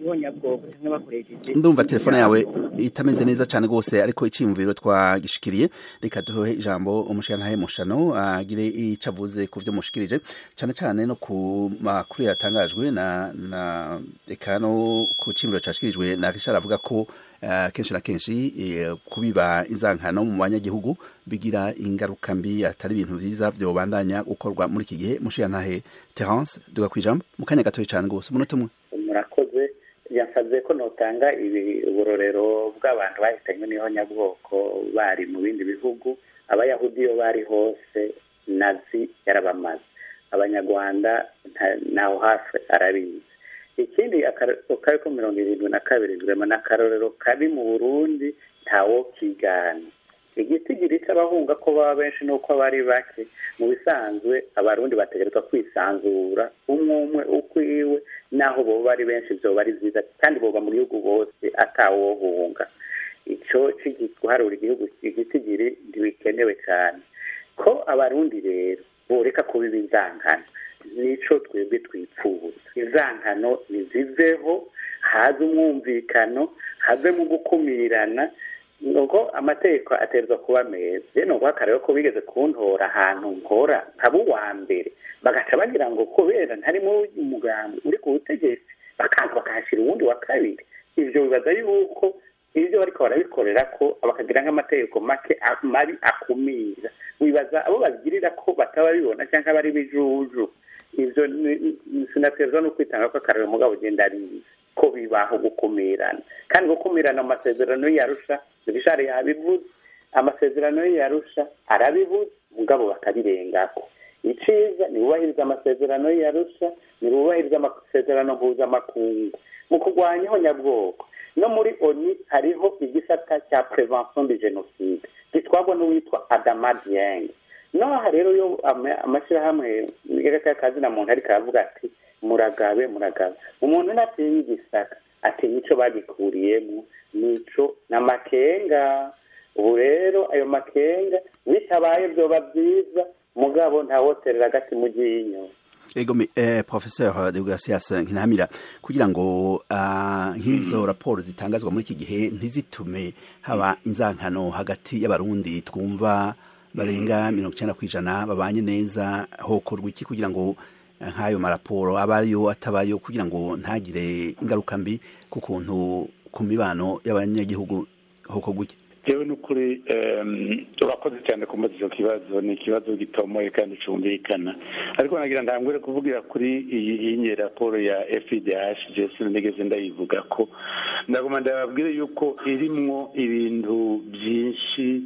ihonyabwoko cyangwa bakoresheje ndumva telefone yawe itameze neza cyane rwose ariko icyiyumviro twagishikiriye reka duhe ijambo umushirantahe mushano agire icyo avuze ku byo mushikirije cyane cyane no ku makuru yatangajwe na na reka no ku cyiyumviro cyashikirijwe na Richard avuga ko eh, kenshi na kenshi eh, kubiba inzankano mu banyagihugu bigira ingaruka mbi atari ibintu byiza byobandanya gukorwa muri iki gihe mushirantahe Terence duga kwijambo mu kanya gatoya cyane rwose umunota umwe murakoze yansabye ko notanga ibi uburorero bw'abantu bahitanywe n'ihonyabwoko bari mu bindi bihugu abayahudi iyo bari hose nazi yarabamaze abanyarwanda nta- naho hafi arabizi ikindi akarorero kari ko mirongo irindwi na kabiri rwema n'akarorero kabi mu burundi ntawo kigana igitigiri cy'abahunga ko baba benshi nuko bari bake mu bisanzwe abarundi bategerezwa kwisanzura umwe umwe ukwiwe naho boba ari benshi vyoba ari vyiza kandi boba mu gihugu bose atawohunga ico guharura igihugu igitigiri ntibikenewe cyane ko abarundi rero boreka kubiba inzankano nico twebwe twipfuza inzankano niziveho haze umwumvikano have mu gukumirana nuko amategeko aterwa kuba meza rero nuko akarero ko bigeze kuntora ahantu nkora nkaba uwa mbere bagaca bagira ngo kubera ntarimo umugambi uri ku butegetsi bakaza bakahashyira uwundi wa kabiri ivyo bibaza yuko ibyo bariko barabikorera ko bakagira nk'amategeko make a- mabi akumira wibaza abo babigirira ko bataba bibona cyangwa bari bijuju ivyo ni- ni- sinaterwa no kwitanga ko akarero mugabo ugenda arizi ko bibaho gukumirana kandi gukumirana mu masezerano yarusha rishari yabivuze amasezerano yarusha arabivuze mugabo bakabirengako iciza ntibubahiriza amasezerano yarusha ntibubahiriza amasezerano mpuzamakungu mu kurwanya ihonyabwoko no muri oni hariho igisata cya prevention de genocide gitwagwa n'uwitwa adama dieng noha rero yo ama- amashyirahamwe y'akazina muntu ariko aravuga ati muragabe muragabe umuntu natinya igisaka atinya ico bagikuriyemo nico n'amakenga ubu rero ayo makenga bitabaye vyoba vyiza mugabo ntawoterera agati mu ryinyo Ego me, eh, professeur de Gracias Nkinamira kugira ngo ah, nk'izo raporo zitangazwa muri iki gihe ntizitume haba inzankano hagati y'abarundi twumva barenga mirongo icyenda ku ijana babanye neza hokorwa iki kugira ngo eh, nk'ayo maraporo abayo atabayo kugira ngo ntagire ingaruka mbi ku kuntu ku mibano y'abanyagihugu hokorwa iki jewe n'ukuri em, urakoze cyane kumbaza icyo kibazo ni ikibazo gitomoye kandi cyumvikana ariko nagira ntangure kuvugira kuri iyi iyi raporo ya fidh jesi nigeze ndayivuga ko ndaguma ndababwire yuko irimwo ibintu byinshi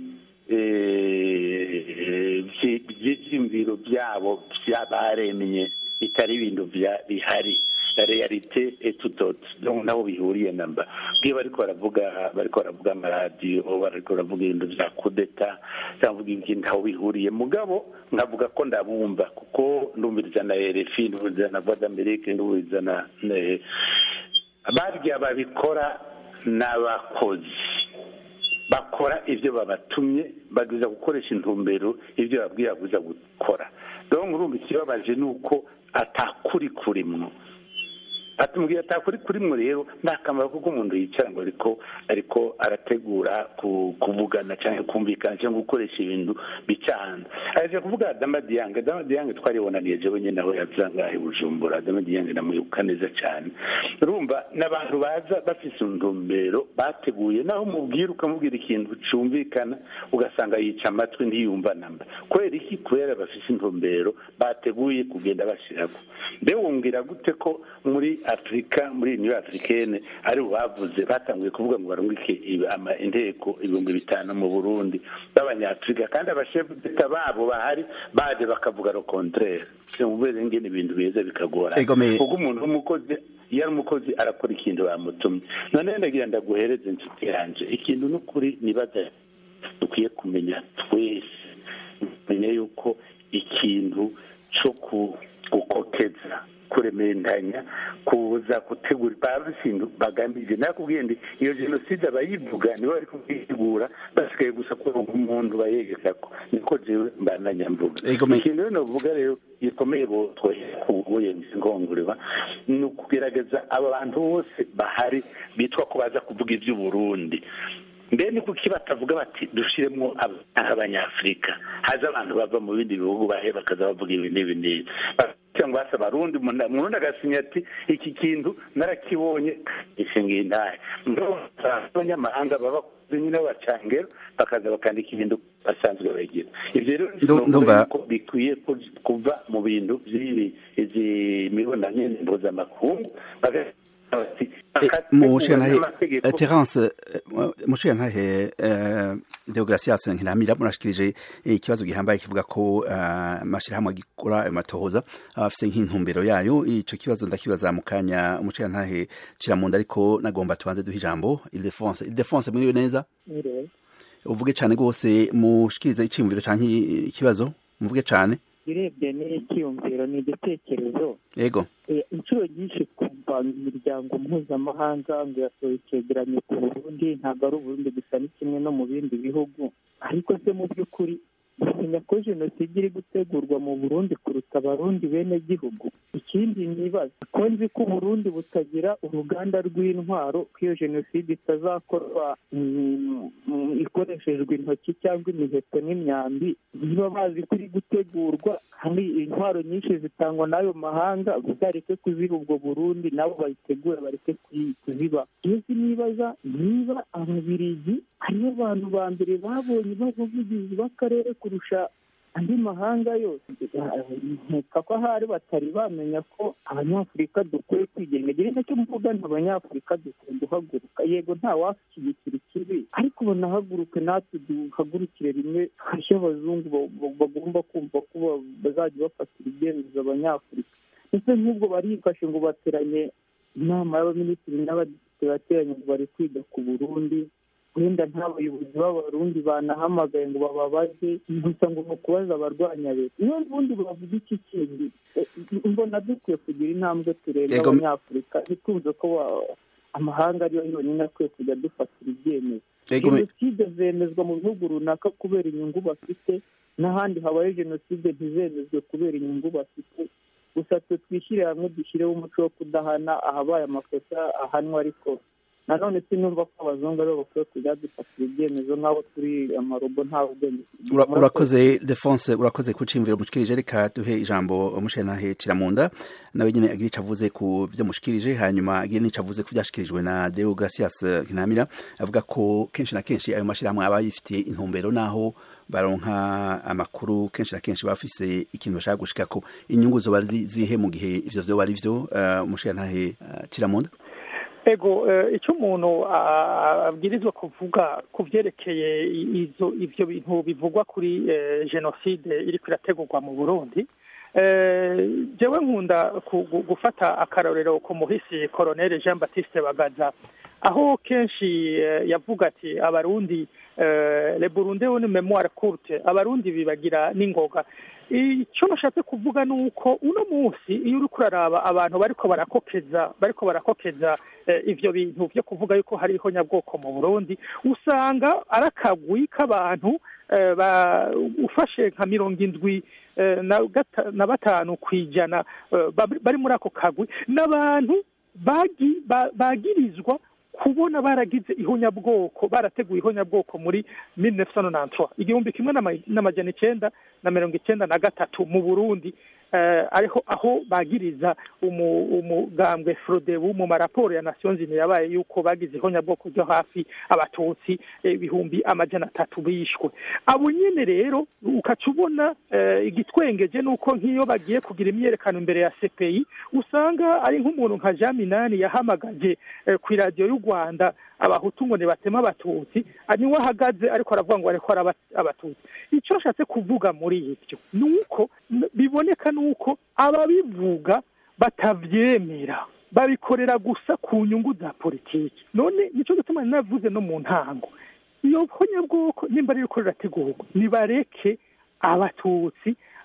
eh, vyi- vy'ivyiyumviro byabo by'abaremye bitari ibintu bya- bihari la realite est tout autre donc naho bihuriye namba bwiye bariko baravuga bariko baravuga amaradiyo bariko baravuga ibintu vya kudeta cyangwa ibintu ntaho bihuriye mugabo nkavuga ko ndabumva kuko ndumviriza na RFI ndumviriza na Voix d'Amérique ndumviriza na na- barya babikora n'abakozi bakora ibyo babatumye bagwiza gukoresha intumbero ibyo babwiye bagwiza gukora rero urumva ikibabaje ni uko atakuri kurimwo atubwira atakuri kurimwo rero nta kamaro kuko umuntu yicara ngo ariko ariko arategura ku- kuvugana cyangwa kumvikana cyangwa gukoresha ibintu bicana aje kuvuga Adama Diyange Adama Diyange twaribonaniye jewe nyine aho yazangahe Bujumbura Adama Diyange ndamuyoboka neza cyane urumva n'abantu baza bafise intumbero bateguye naho mubwira ukamubwira ikintu cyumvikana ugasanga yica amatwi ntiyumva namba kubera iki kubera bafise intumbero bateguye kugenda bashyirako mbe wumvira gute ko muri afurika muri niyo africaine ari bo bavuze batanguye kuvuga ngo barungike ibi- ama- inteko ibihumbi bitanu mu burundi b'abanyafurika kandi abashefu d'etat babo bahari baje bakavuga le contraire mubere ngene ibintu biza bikagora Ego me- kuko umuntu w'umukozi iyo ari umukozi arakora ikintu bamutumye none ndagira ndaguhereze inshuti yanje ikintu n'ukuri nibaza dukwiye kumenya twese kumenya yuko ikintu cyo ku- gukokeza kuremeranya kuza gutegura babisindu bagambije nakubwiye ndi iyo jenoside abayivuga nibo bari kuyitegura basigaye gusa ko umuntu bayegekako niko jewe mbandanya mvuga ikintu rero novuga rero gikomeye bo twohera ku buyenzi ngongoreba ni ukugerageza aba bantu bose bahari bitwa ko baza kuvuga iby'uburundi mbe ni kuki batavuga bati dushiremo abanyafurika haza abantu bava mu bindi bihugu bahe bakaza bavuga ibi n'ibi n'ibi cyangwa basa abarundi murundi agasinya ati iki kintu narakibonye gishingiye intahe abanyamahanga baba nyine b'abacangero bakaza bakandika ibintu basanzwe bagira ibyo rero ko bikwiye kuva mu bintu by'ibi izi mibonano mpuzamakungu terence muciye ntahe deogratias nkiramira murashikirije ikibazo gihambaye kivuga ko amashyirahamwe agikora ayo matohoza aba afise nk'intumbero yayo ico kibazo ndakibaza mu kanya umuciye ntahe kiramunda ariko nagomba tubanze duha ijambo ildefonse ildefonse mwiriwe neza uvuge cane rwose mushikirize iciyumviro canke ikibazo muvuge cane urebye n'icyiyumviro ni igitekerezo yego inshuro nyinshi twumva imiryango mpuzamahanga ngo yasohoye icyegeranyo ku burundi ntabwo ari uburundi gusa ni kimwe no mu bindi bihugu ariko se mu by'ukuri bamenya ko jenoside iri gutegurwa mu burundi kuruta abarundi bene gihugu ikindi nibaza ko nzi ko uburundi butagira uruganda rw'intwaro ko iyo jenoside itazakorwa ikoreshejwe intoki cyangwa imiheto n'imyambi niba bazi ko iri gutegurwa kandi intwaro nyinshi zitangwa n'ayo mahanga bazareke kuziba ubwo burundi nabo bayitegura bareke kuziba iyo nibaza niba ababirigi hariho abantu ba mbere babonye b'abavugizi b'akarere kurusha andi mahanga yose nkeka ko ahari batari bamenya ko abanyafurika dukwiye kwigenga igihe nacyo mvuga nti abanyafurika dukwiye guhaguruka yego nta washyigikira ikibi ariko banahaguruke natwe duhagurukire rimwe hashya abazungu bagomba kumva ko bazajya bafatira ibyemezo abanyafurika ndetse nk'ubwo barifashe ngo bateranye inama y'abaminisitiri n'abadepite bateranye ngo bari kwiga ku burundi wenda nta bayobozi b'abarundi banahamagaye ngo bababaze gusa ngo ni ukubaza abarwanya leta niyo ubundi bavuga iki kindi mbona dukwiye kugira intambwe tureba abanyafurika ntitwumve ko amahanga ariyo yonyine akwiye kujya dufatira ibyemezo jenoside zemezwa mu bihugu runaka kubera inyungu bafite n'ahandi habaye jenoside ntizemezwe kubera inyungu bafite gusa twe twishyire hamwe dushyireho umuco wo kudahana ahabaye amakosa ahanwa ariko nanone sinumva ko abazungu aribo bakwiye kujya dufatira ibyemezo nk'abo turi amarobo nta ubwenge urakoze defonse urakoze kucimvira mushikirije reka duhe ijambo umushenahe kiramunda nawe nyine agira icyo avuze ku byo mushikirije hanyuma agira n'icyo avuze ku byashikirijwe na deo gracias kinamira avuga ko kenshi na kenshi ayo mashyirahamwe aba yifitiye intumbero n'aho baronka amakuru kenshi na kenshi bafise ikintu bashaka gushika ko inyungu zoba zihe mu gihe ivyo vyoba ari vyo umushenahe kiramunda ego icyo umuntu abwirizwa kuvuga ku byerekeye ibyo bintu bivugwa kuri jenoside iri irategurwa mu burundi jewe nkunda gufata akarorero ku muhisi koroneri jean batiste bagaza aho kenshi yavuga ati abarundi le burundi ni memoire courte abarundi bibagira n'ingoga icyo nashatse kuvuga ni uko uno munsi iyo uri kuraraba abantu bariko barakokeza bariko barakokeza ivyo bintu vyo kuvuga yuko hariho nyabwoko mu burundi usanga ari akagwi k'abantu ufashe nka mirongo indwi na batanu ku ijana bari muri ako kagwi n'abantu bagirizwa kubona baragize ihonyabwoko barateguye ihonyabwoko muri mille neuf cent nonantwa igihumbi kimwe n'amajana icenda na mirongo icenda na gatatu mu burundi ariho aho bagiriza umugambwe frodebu mu maraporo ya nations unies yabaye yuko bagize ihonyabwoko ryo hafi abatutsi ibihumbi amajana atatu bishwe abo nyene rero ukaca ubona igitwengeje nuko nk'iyo bagiye kugira imyerekano imbere ya cpi usanga ari nk'umuntu nka jean minani yahamagaje ku iradiyo y'u rwanda abahutu ngo nibatema abatutsi niwe ahagaze ariko aravuga ngo ariko ari abatutsi icyo ashatse kuvuga muri ibyo ni uko biboneka ni uko ababivuga batabyemera babikorera gusa ku nyungu za politiki none nicyo gituma navuze no mu ntango iyo honyabwoko nimba riri ko rirategurwa nibareke abatutsi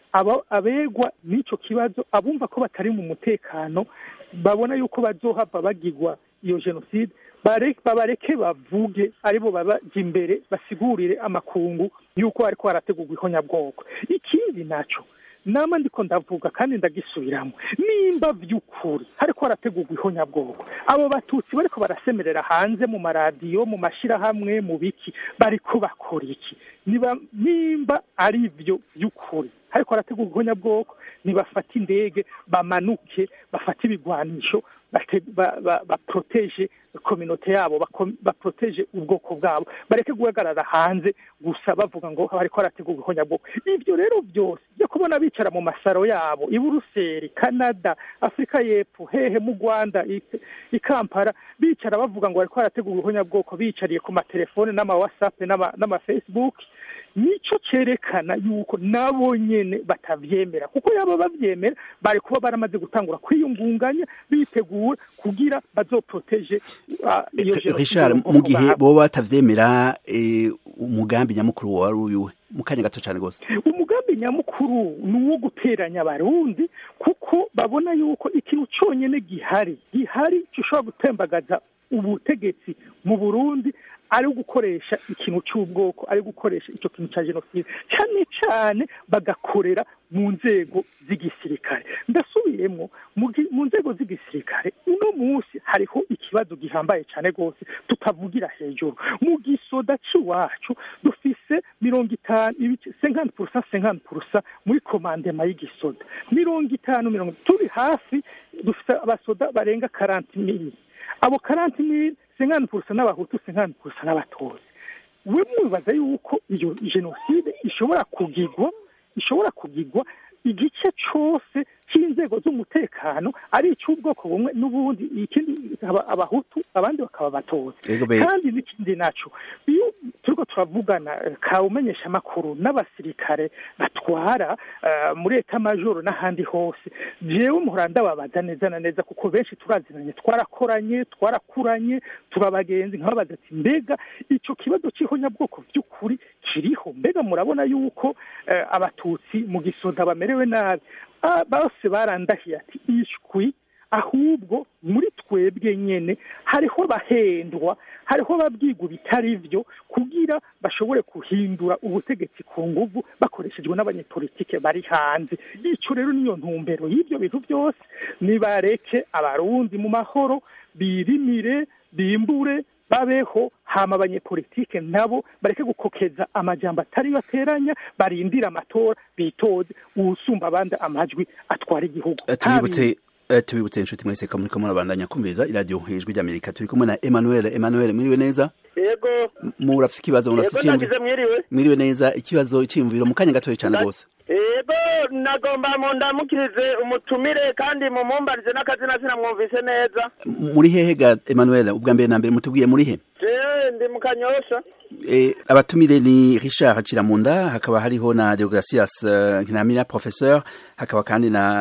aba abegwa n'icyo kibazo abumva ko batari mu mutekano babona yuko bazohava bagirwa iyo jenoside bare- babareke bavuge aribo babaja imbere basigurire amakungu yuko ariko harategurwa ihonyabwoko ikindi naco nama ndiko ndavuga kandi ndagisubiramo nimba vy'ukuri hariko harategurwa ihonyabwoko abo batutsi bariko barasemerera hanze mu maradiyo mu mashirahamwe mu biki bariko bakora iki niba nimba ari ivyo vy'ukuri hariko harategurwa ihonyabwoko nibafata indege bamanuke bafate ibigwanisho bate- ba- ba- baproteje kominote yabo bako- baproteje ubwoko bwabo bareke guhagarara hanze gusa bavuga ngo hariko harategurwa ihonyabwoko ivyo rero byose byo kubona bicara mu masaro yabo i buruseli canada afurika y'epfo hehe mu rwanda i- i kampala bicara bavuga ngo hariko harategurwa ihonyabwoko bicariye ku matelefone n'amawhatsapp n'ama- n'amafacebook nico cerekana yuko nabo nyene batavyemera kuko yaba bavyemera bari kuba baramaze gutangura kwiyungunganya bitegura kugira bazoproteje uh, iyo jenoside richard ubwoko mu gihe bwabo. boba batavyemera eh, umugambi nyamukuru wari uyuwe mu kanya gato cane gose umugambi nyamukuru ni uwo guteranya abarundi kuko babona yuko ikintu cyonyine gihari gihari gishobora gutembagaza ubutegetsi mu burundi ari gukoresha ikintu cy'ubwoko ari gukoresha icyo kintu cya jenoside cyane cyane bagakorera mu nzego z'igisirikare ndasubiyemo mu gi- mu nzego z'igisirikare uno munsi hariho ikibazo gihambaye cyane rwose tutavugira hejuru mu gisoda cy'iwacu dufise mirongo itanu ibice senkani purusa senkani purusa muri komandema y'igisoda mirongo itanu mirongo turi hafi dufite abasoda barenga karanti mili abo karanti mili senkani purusa n'abahutu senkani purusa n'abatozi we mwibaza yuko iyo jenoside ishobora kugigwa ishobora kugigwa igice cyose cy'inzego z'umutekano ari icy'ubwoko bumwe n'ubundi ikindi aba- abahutu abandi bakaba abatozi Ego be- kandi n'ikindi naco iyo turiko turavugana eh, ka umenyesha amakuru n'abasirikare batwara eh, muri eta majoro n'ahandi hose jewe muhora ndababaza neza na neza kuko benshi turazinanye twarakoranye twarakuranye turabagenzi nkababaza ati mbega ico kibazo c'ihonyabwoko vy'ukuri kiriho mbega murabona yuko eh, abatutsi mu gisoda bamerewe nabi Ah, bose barandahiye ati ishwi ahubwo muri twebwe nyene hariho abahendwa hariho ababwirwa bitari byo kugira bashobore guhindura ubutegetsi ku nguvu bakoreshejwe n'abanyepolitike bari hanze ico rero niyo ntumbero y'ibyo bintu byose nibareke abarundi mu mahoro birimire bimbure babeho hama abanyepolitike nabo bareke gukokeza amajambo atari bateranya barindira amatora bitoze uwusumba abandi amajwi atwara igihugu Eh, tubibutse eh, tubibutse inshuti mwese ko muriko murabandanya kumviriza iradiyo hejwi ry'amerika turi kumwe na emmanuel emmanuel mwiriwe neza yego M- murafise ikibazo murafise yego iciyumviro nagize mwiriwe mwiriwe neza ikibazo iciyumviro mu kanya gatoya cane Nda- gose yego nagomba mu ndamukirize umutumire kandi mumumbarize n'akazina sinamwumvise neza M- muri hehe ga emmanuel ubwa mbere na mbere mutubwiye muri he jewe ndi mu kanyosha Eh, abatumire ni richard haciramunda hakaba hariho na deogratias uh, nkinamira professeur hakaba kandi na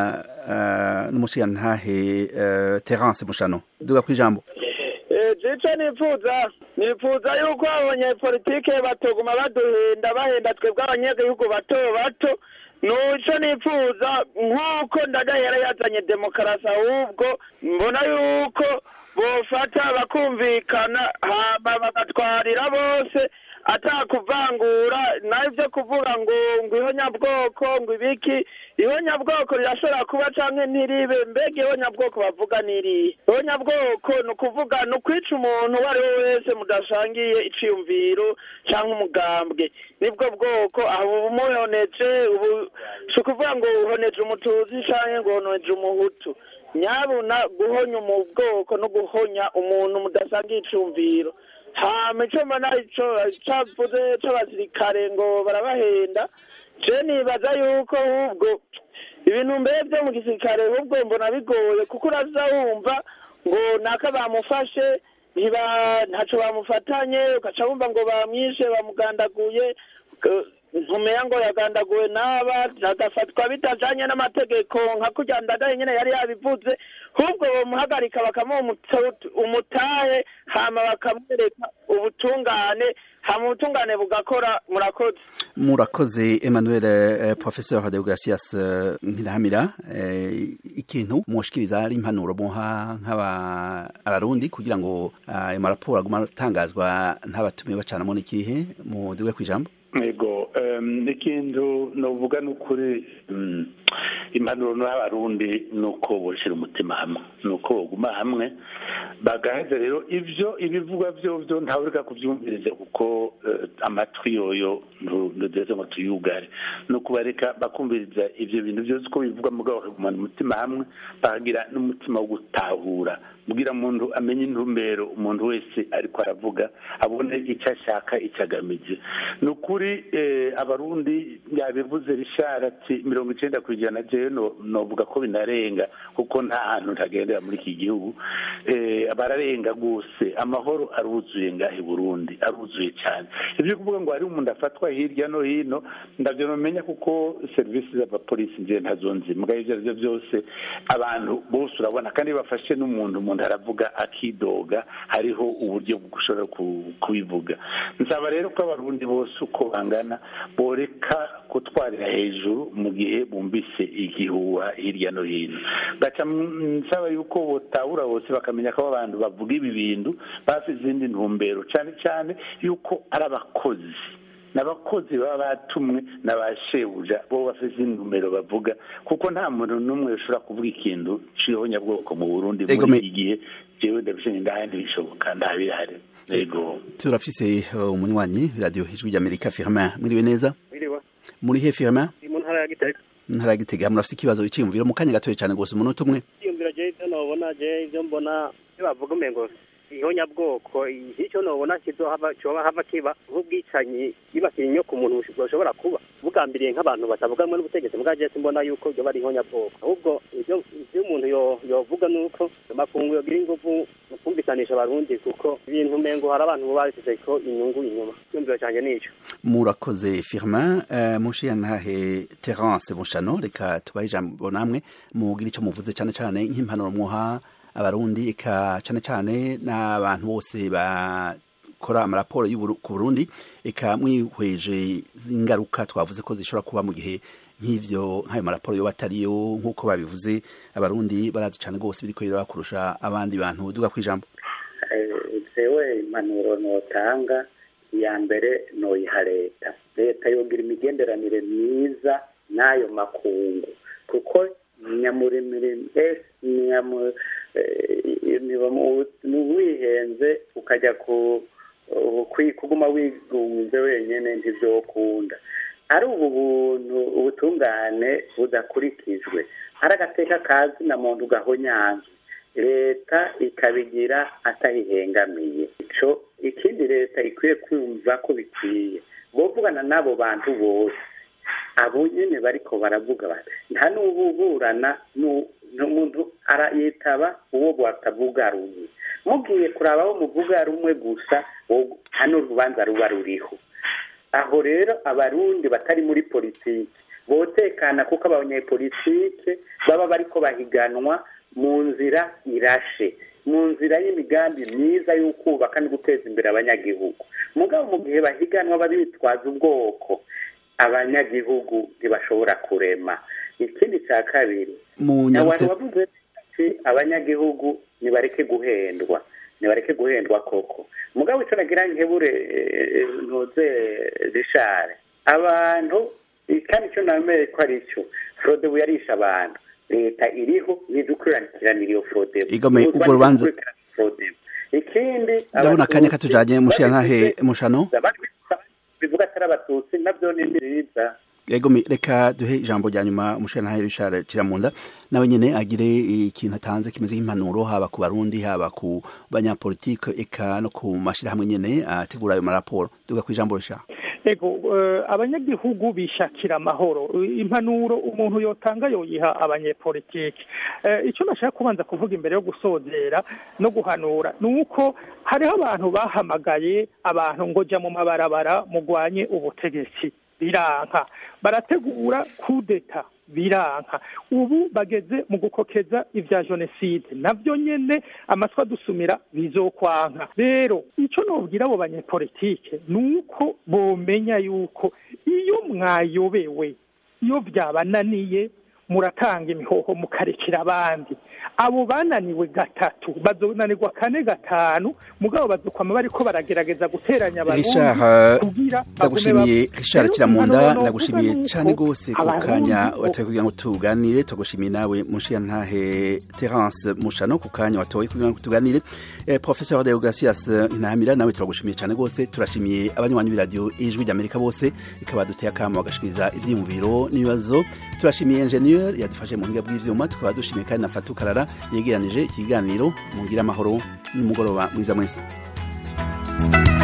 uh, n'umushigantahe uh, terence mushano duga kwijambo Eh, jico nifuza nifuza yuko abanyepolitike batoguma baduhenda bahenda twebwe abanyagihugu bato bato nuco nifuza nk'uko ndagahera yazanye demokarasi ahubwo mbona yuko bofata bakumvikana hama bagatwarira bose atakuvangura nayo ibyo kuvuga ngo ngo ihonyabwoko ngo ibiki ihonyabwoko rirashobora kuba canke ntiribe mbega ihonyabwoko bavuga n'irihe ihonyabwoko ni ukuvuga ni ukwica umuntu uwo ari we wese mudashangiye iciyumviro canke umugambwe nibwo bwoko aho umuhoneje ubu si ukuvuga ngo uhoneje umutuzi canke ngo uhoneje umuhutu nyabuna guhonya mu bwoko no guhonya umuntu mudasangiye icumviro hama ico mbona ico cavuze c'abasirikare ngo barabahenda je nibaza yuko ahubwo ibintu mbere vyo mu gisirikare ahubwo mbona bigoye kuko uraza wumva ngo naka bamufashe ntiba ntaco bamufatanye ugaca wumva ngo bamwishe bamugandaguye K- ntumeya ngo yagandaguwe n'aba agafatwa bitajanye n'amategeko nka kurya ndadaye nyene yari yabivuze ahubwo bomuhagarika bakamuha umutu- umutahe hama bakamwereka ubutungane hama ubutungane bugakora murakoze murakoze emmanuel eh, professeur deogratias eh, nkirahamira eh, ikintu mwoshikiriza ari impanuro muha nk'abarundi kugira ngo ah, ayo maraporo aguma atangazwa ntabatumiwe bacanamo n'ikihe mudiwe kw'ijambo yego em, ikintu novuga ni ukuri mm, impanuro n'abarundi ni uko boshyira umutima hamwe ni uko baguma hamwe bagaheza rero ibyo ibivugwa byo byo ntawe ureka kubyumviriza kuko eh, amatwi yoyo ntudeze ngo tuyugare ni ukubareka bakumviriza ibyo bintu byose uko bivugwa mugabo bakagumana umutima hamwe bakagira n'umutima wo gutahura kugira umuntu amenye intumbero umuntu wese ariko aravuga abone icyo ashaka icyo agamije ni ukuri eh, abarundi yabivuze rishara ati mirongo icyenda ku ijana jewe no- novuga ko binarenga kuko nta hantu ntagendera muri iki gihugu eh, bararenga rwose amahoro aruzuye ngaha i burundi aruzuye cyane ibyo kuvuga ngo hari umuntu afatwa hirya no hino ndabyo numenya kuko serivisi z'abapolisi nziye ntazo nzi mbwa ibyo ari byo byose abantu bose urabona kandi iyo bafashe n'umuntu umuntu aravuga akidoga hariho uburyo bwo gushobora ku- kubivuga nsaba rero ko abarundi bose uko bangana boreka gutwarira hejuru mu gihe bumvise igihuha hirya no hino gaca mm, nsaba yuko botahura bose bakamenya ko abo bantu bavuga ibi bintu bafite izindi ntumbero cyane cyane yuko ari abakozi n'abakozi baba batumwe na ba shebuja bo bafite izindi ntumbero bavuga kuko nta muntu n'umwe ushobora kuvuga ikintu ciho nyabwoko mu burundi Ego, muri me- iki gihe jewe ndabishanye ndahandi bishoboka ntabihari yego turafise eh, umunywanyi radio ijwi ry'amerika firmin mwiriwe neza Mwiriwe. muri he firmin Ndi mu ntara ya Gitega. ntara ya gitega murafise ikibazo iciyumviro mu kanya gatoya cyane rwose umunota umwe Iyumviro je ivyo nobona je ivyo mbona iyo bavuga umengo ihonyabwoko icyo nobona kizohava coba hava kiba nk'ubwicanyi bibasira inyo ku muntu bushobora kuba bugambiriye nk'abantu batavuganwe n'ubutegetsi mbwa je simbona yuko vyoba ari ihonyabwoko ahubwo ivyo ivyo umuntu yo- yovuga nuko amakungu yogira inguvu mu kumvikanisha abarundi kuko ibintu umengo hari abantu boba babifiseko inyungu inyuma iyumviro canje nico murakoze firmin uh, mushiyantahe terence bushano reka tubahe ijambo namwe mugira icyo muvuze cyane cyane nk'impanuro mwoha abarundi eka cyane cyane n'abantu bose bakora amaraporo y'Uburu- ku burundi eka mwihweje ingaruka twavuze ko zishobora kuba mu gihe nk'ivyo nk'ayo maraporo yoba atariyo nk'uko babivuze abarundi barazi cyane rwose biriko biraba kurusha abandi bantu duga kwijambo Eh, jewe impanuro notanga iya mbere noyiha leta leta yogira imigenderanire myiza n'ayo makungu kuko nyamurimiri nyamu eh, niba mu- wihenze ukajya ku kwi- kuguma wigunze wenyine ntibyokunda ari ubu buntu ubutungane budakurikijwe ari agateka kazi na muntu gahonyanzwe leta ikabigira atayihengamiye ico ikindi leta ikwiye kumva ko bikwiye bovugana n'abo bantu bose abo nyene bariko baravuga bati nta n'ububurana nu- n'umuntu arayitaba uwo batavuga rumwe mugiye kuraba abo muvuga rumwe gusa wo- hano urubanza ruba ruriho aho rero abarundi batari muri politiki botekana kuko abanyepolitike baba bariko bahiganwa mu nzira irashe mu nzira y'imigambi myiza y'ukubaka no guteza imbere abanyagihugu mugabo mu gihe bahiganwa babitwaza ubwoko abanyagihugu ntibashobora kurema ikindi cya kabiri munyarutse abantu bavuze ati abanyagihugu nibareke guhendwa nibareke guhendwa koko mugabo icyo nagira nkebure eh, ntuze rishare abantu kandi icyo nameye ko ari cyo forodebu yarisha abantu leta iriho ntidukurikiranira iyo forodebu Igomeye, ubwo rubanza- ikindi ndabona akanya Abatutsi katujanye mushiyantahe babivuze- mushano abandi bivuga atari abatutsi nabyo ni byiza Ego mi- reka duhe ijambo rya nyuma umushirantahe Richard Kiramunda nawe nyene agire ikintu atanze kimeze nk'impanuro haba ku barundi haba ku banyapolitike eka no ku mashirahamwe nyene ategura ayo maraporo duga ku ijambo Richard ego eh, abanyagihugu bishakira amahoro Eh, impanuro umuntu yotanga yoyiha abanyepolitiki Eh, icyo nashaka kubanza kuvuga imbere yo gusozera no guhanura ni uko hariho abantu bahamagaye abantu ngo jya mu mabarabara mugwanye ubutegetsi biranka barategura kudeta biranka ubu bageze mu gukokeza ibya jenoside nabyo nyene amatwi adusumira bizokwanka rero icyo nobwira abo banyepolitike ni uko bomenya yuko iyo mwayobewe iyo byabananiye muratanga imihoho mukarekera abandi abo bananiwe gatatu bazonanirwa kane gatanu mugabo bazokwama bariko baragerageza guteranya abarundi Richard kugira ndagushimiye Richard Rero Kiramunda impanuro ndagushimiye novuga cyane nuko gose ku abarundi kanya bo- watoye kugira ngo tuganire tugushimiye nawe mushiya ntahe Terence Mushano ku kanya watoye kugira ngo tuganire eh, Professeur Deogracias Ntahamira nawe turagushimiye cyane gose turashimiye abanywanyi b'iradio ijwi ry'Amerika bose ikaba duteye akamo bagashikiriza ivyiyumviro n'ibibazo turashimiye ingenieur yadufashe mu buhinga bw'ivyuma tukaba dushimiye kandi na Fatou Karara yegeranije ikiganiro mugira amahoro n'umugoroba mwiza mwese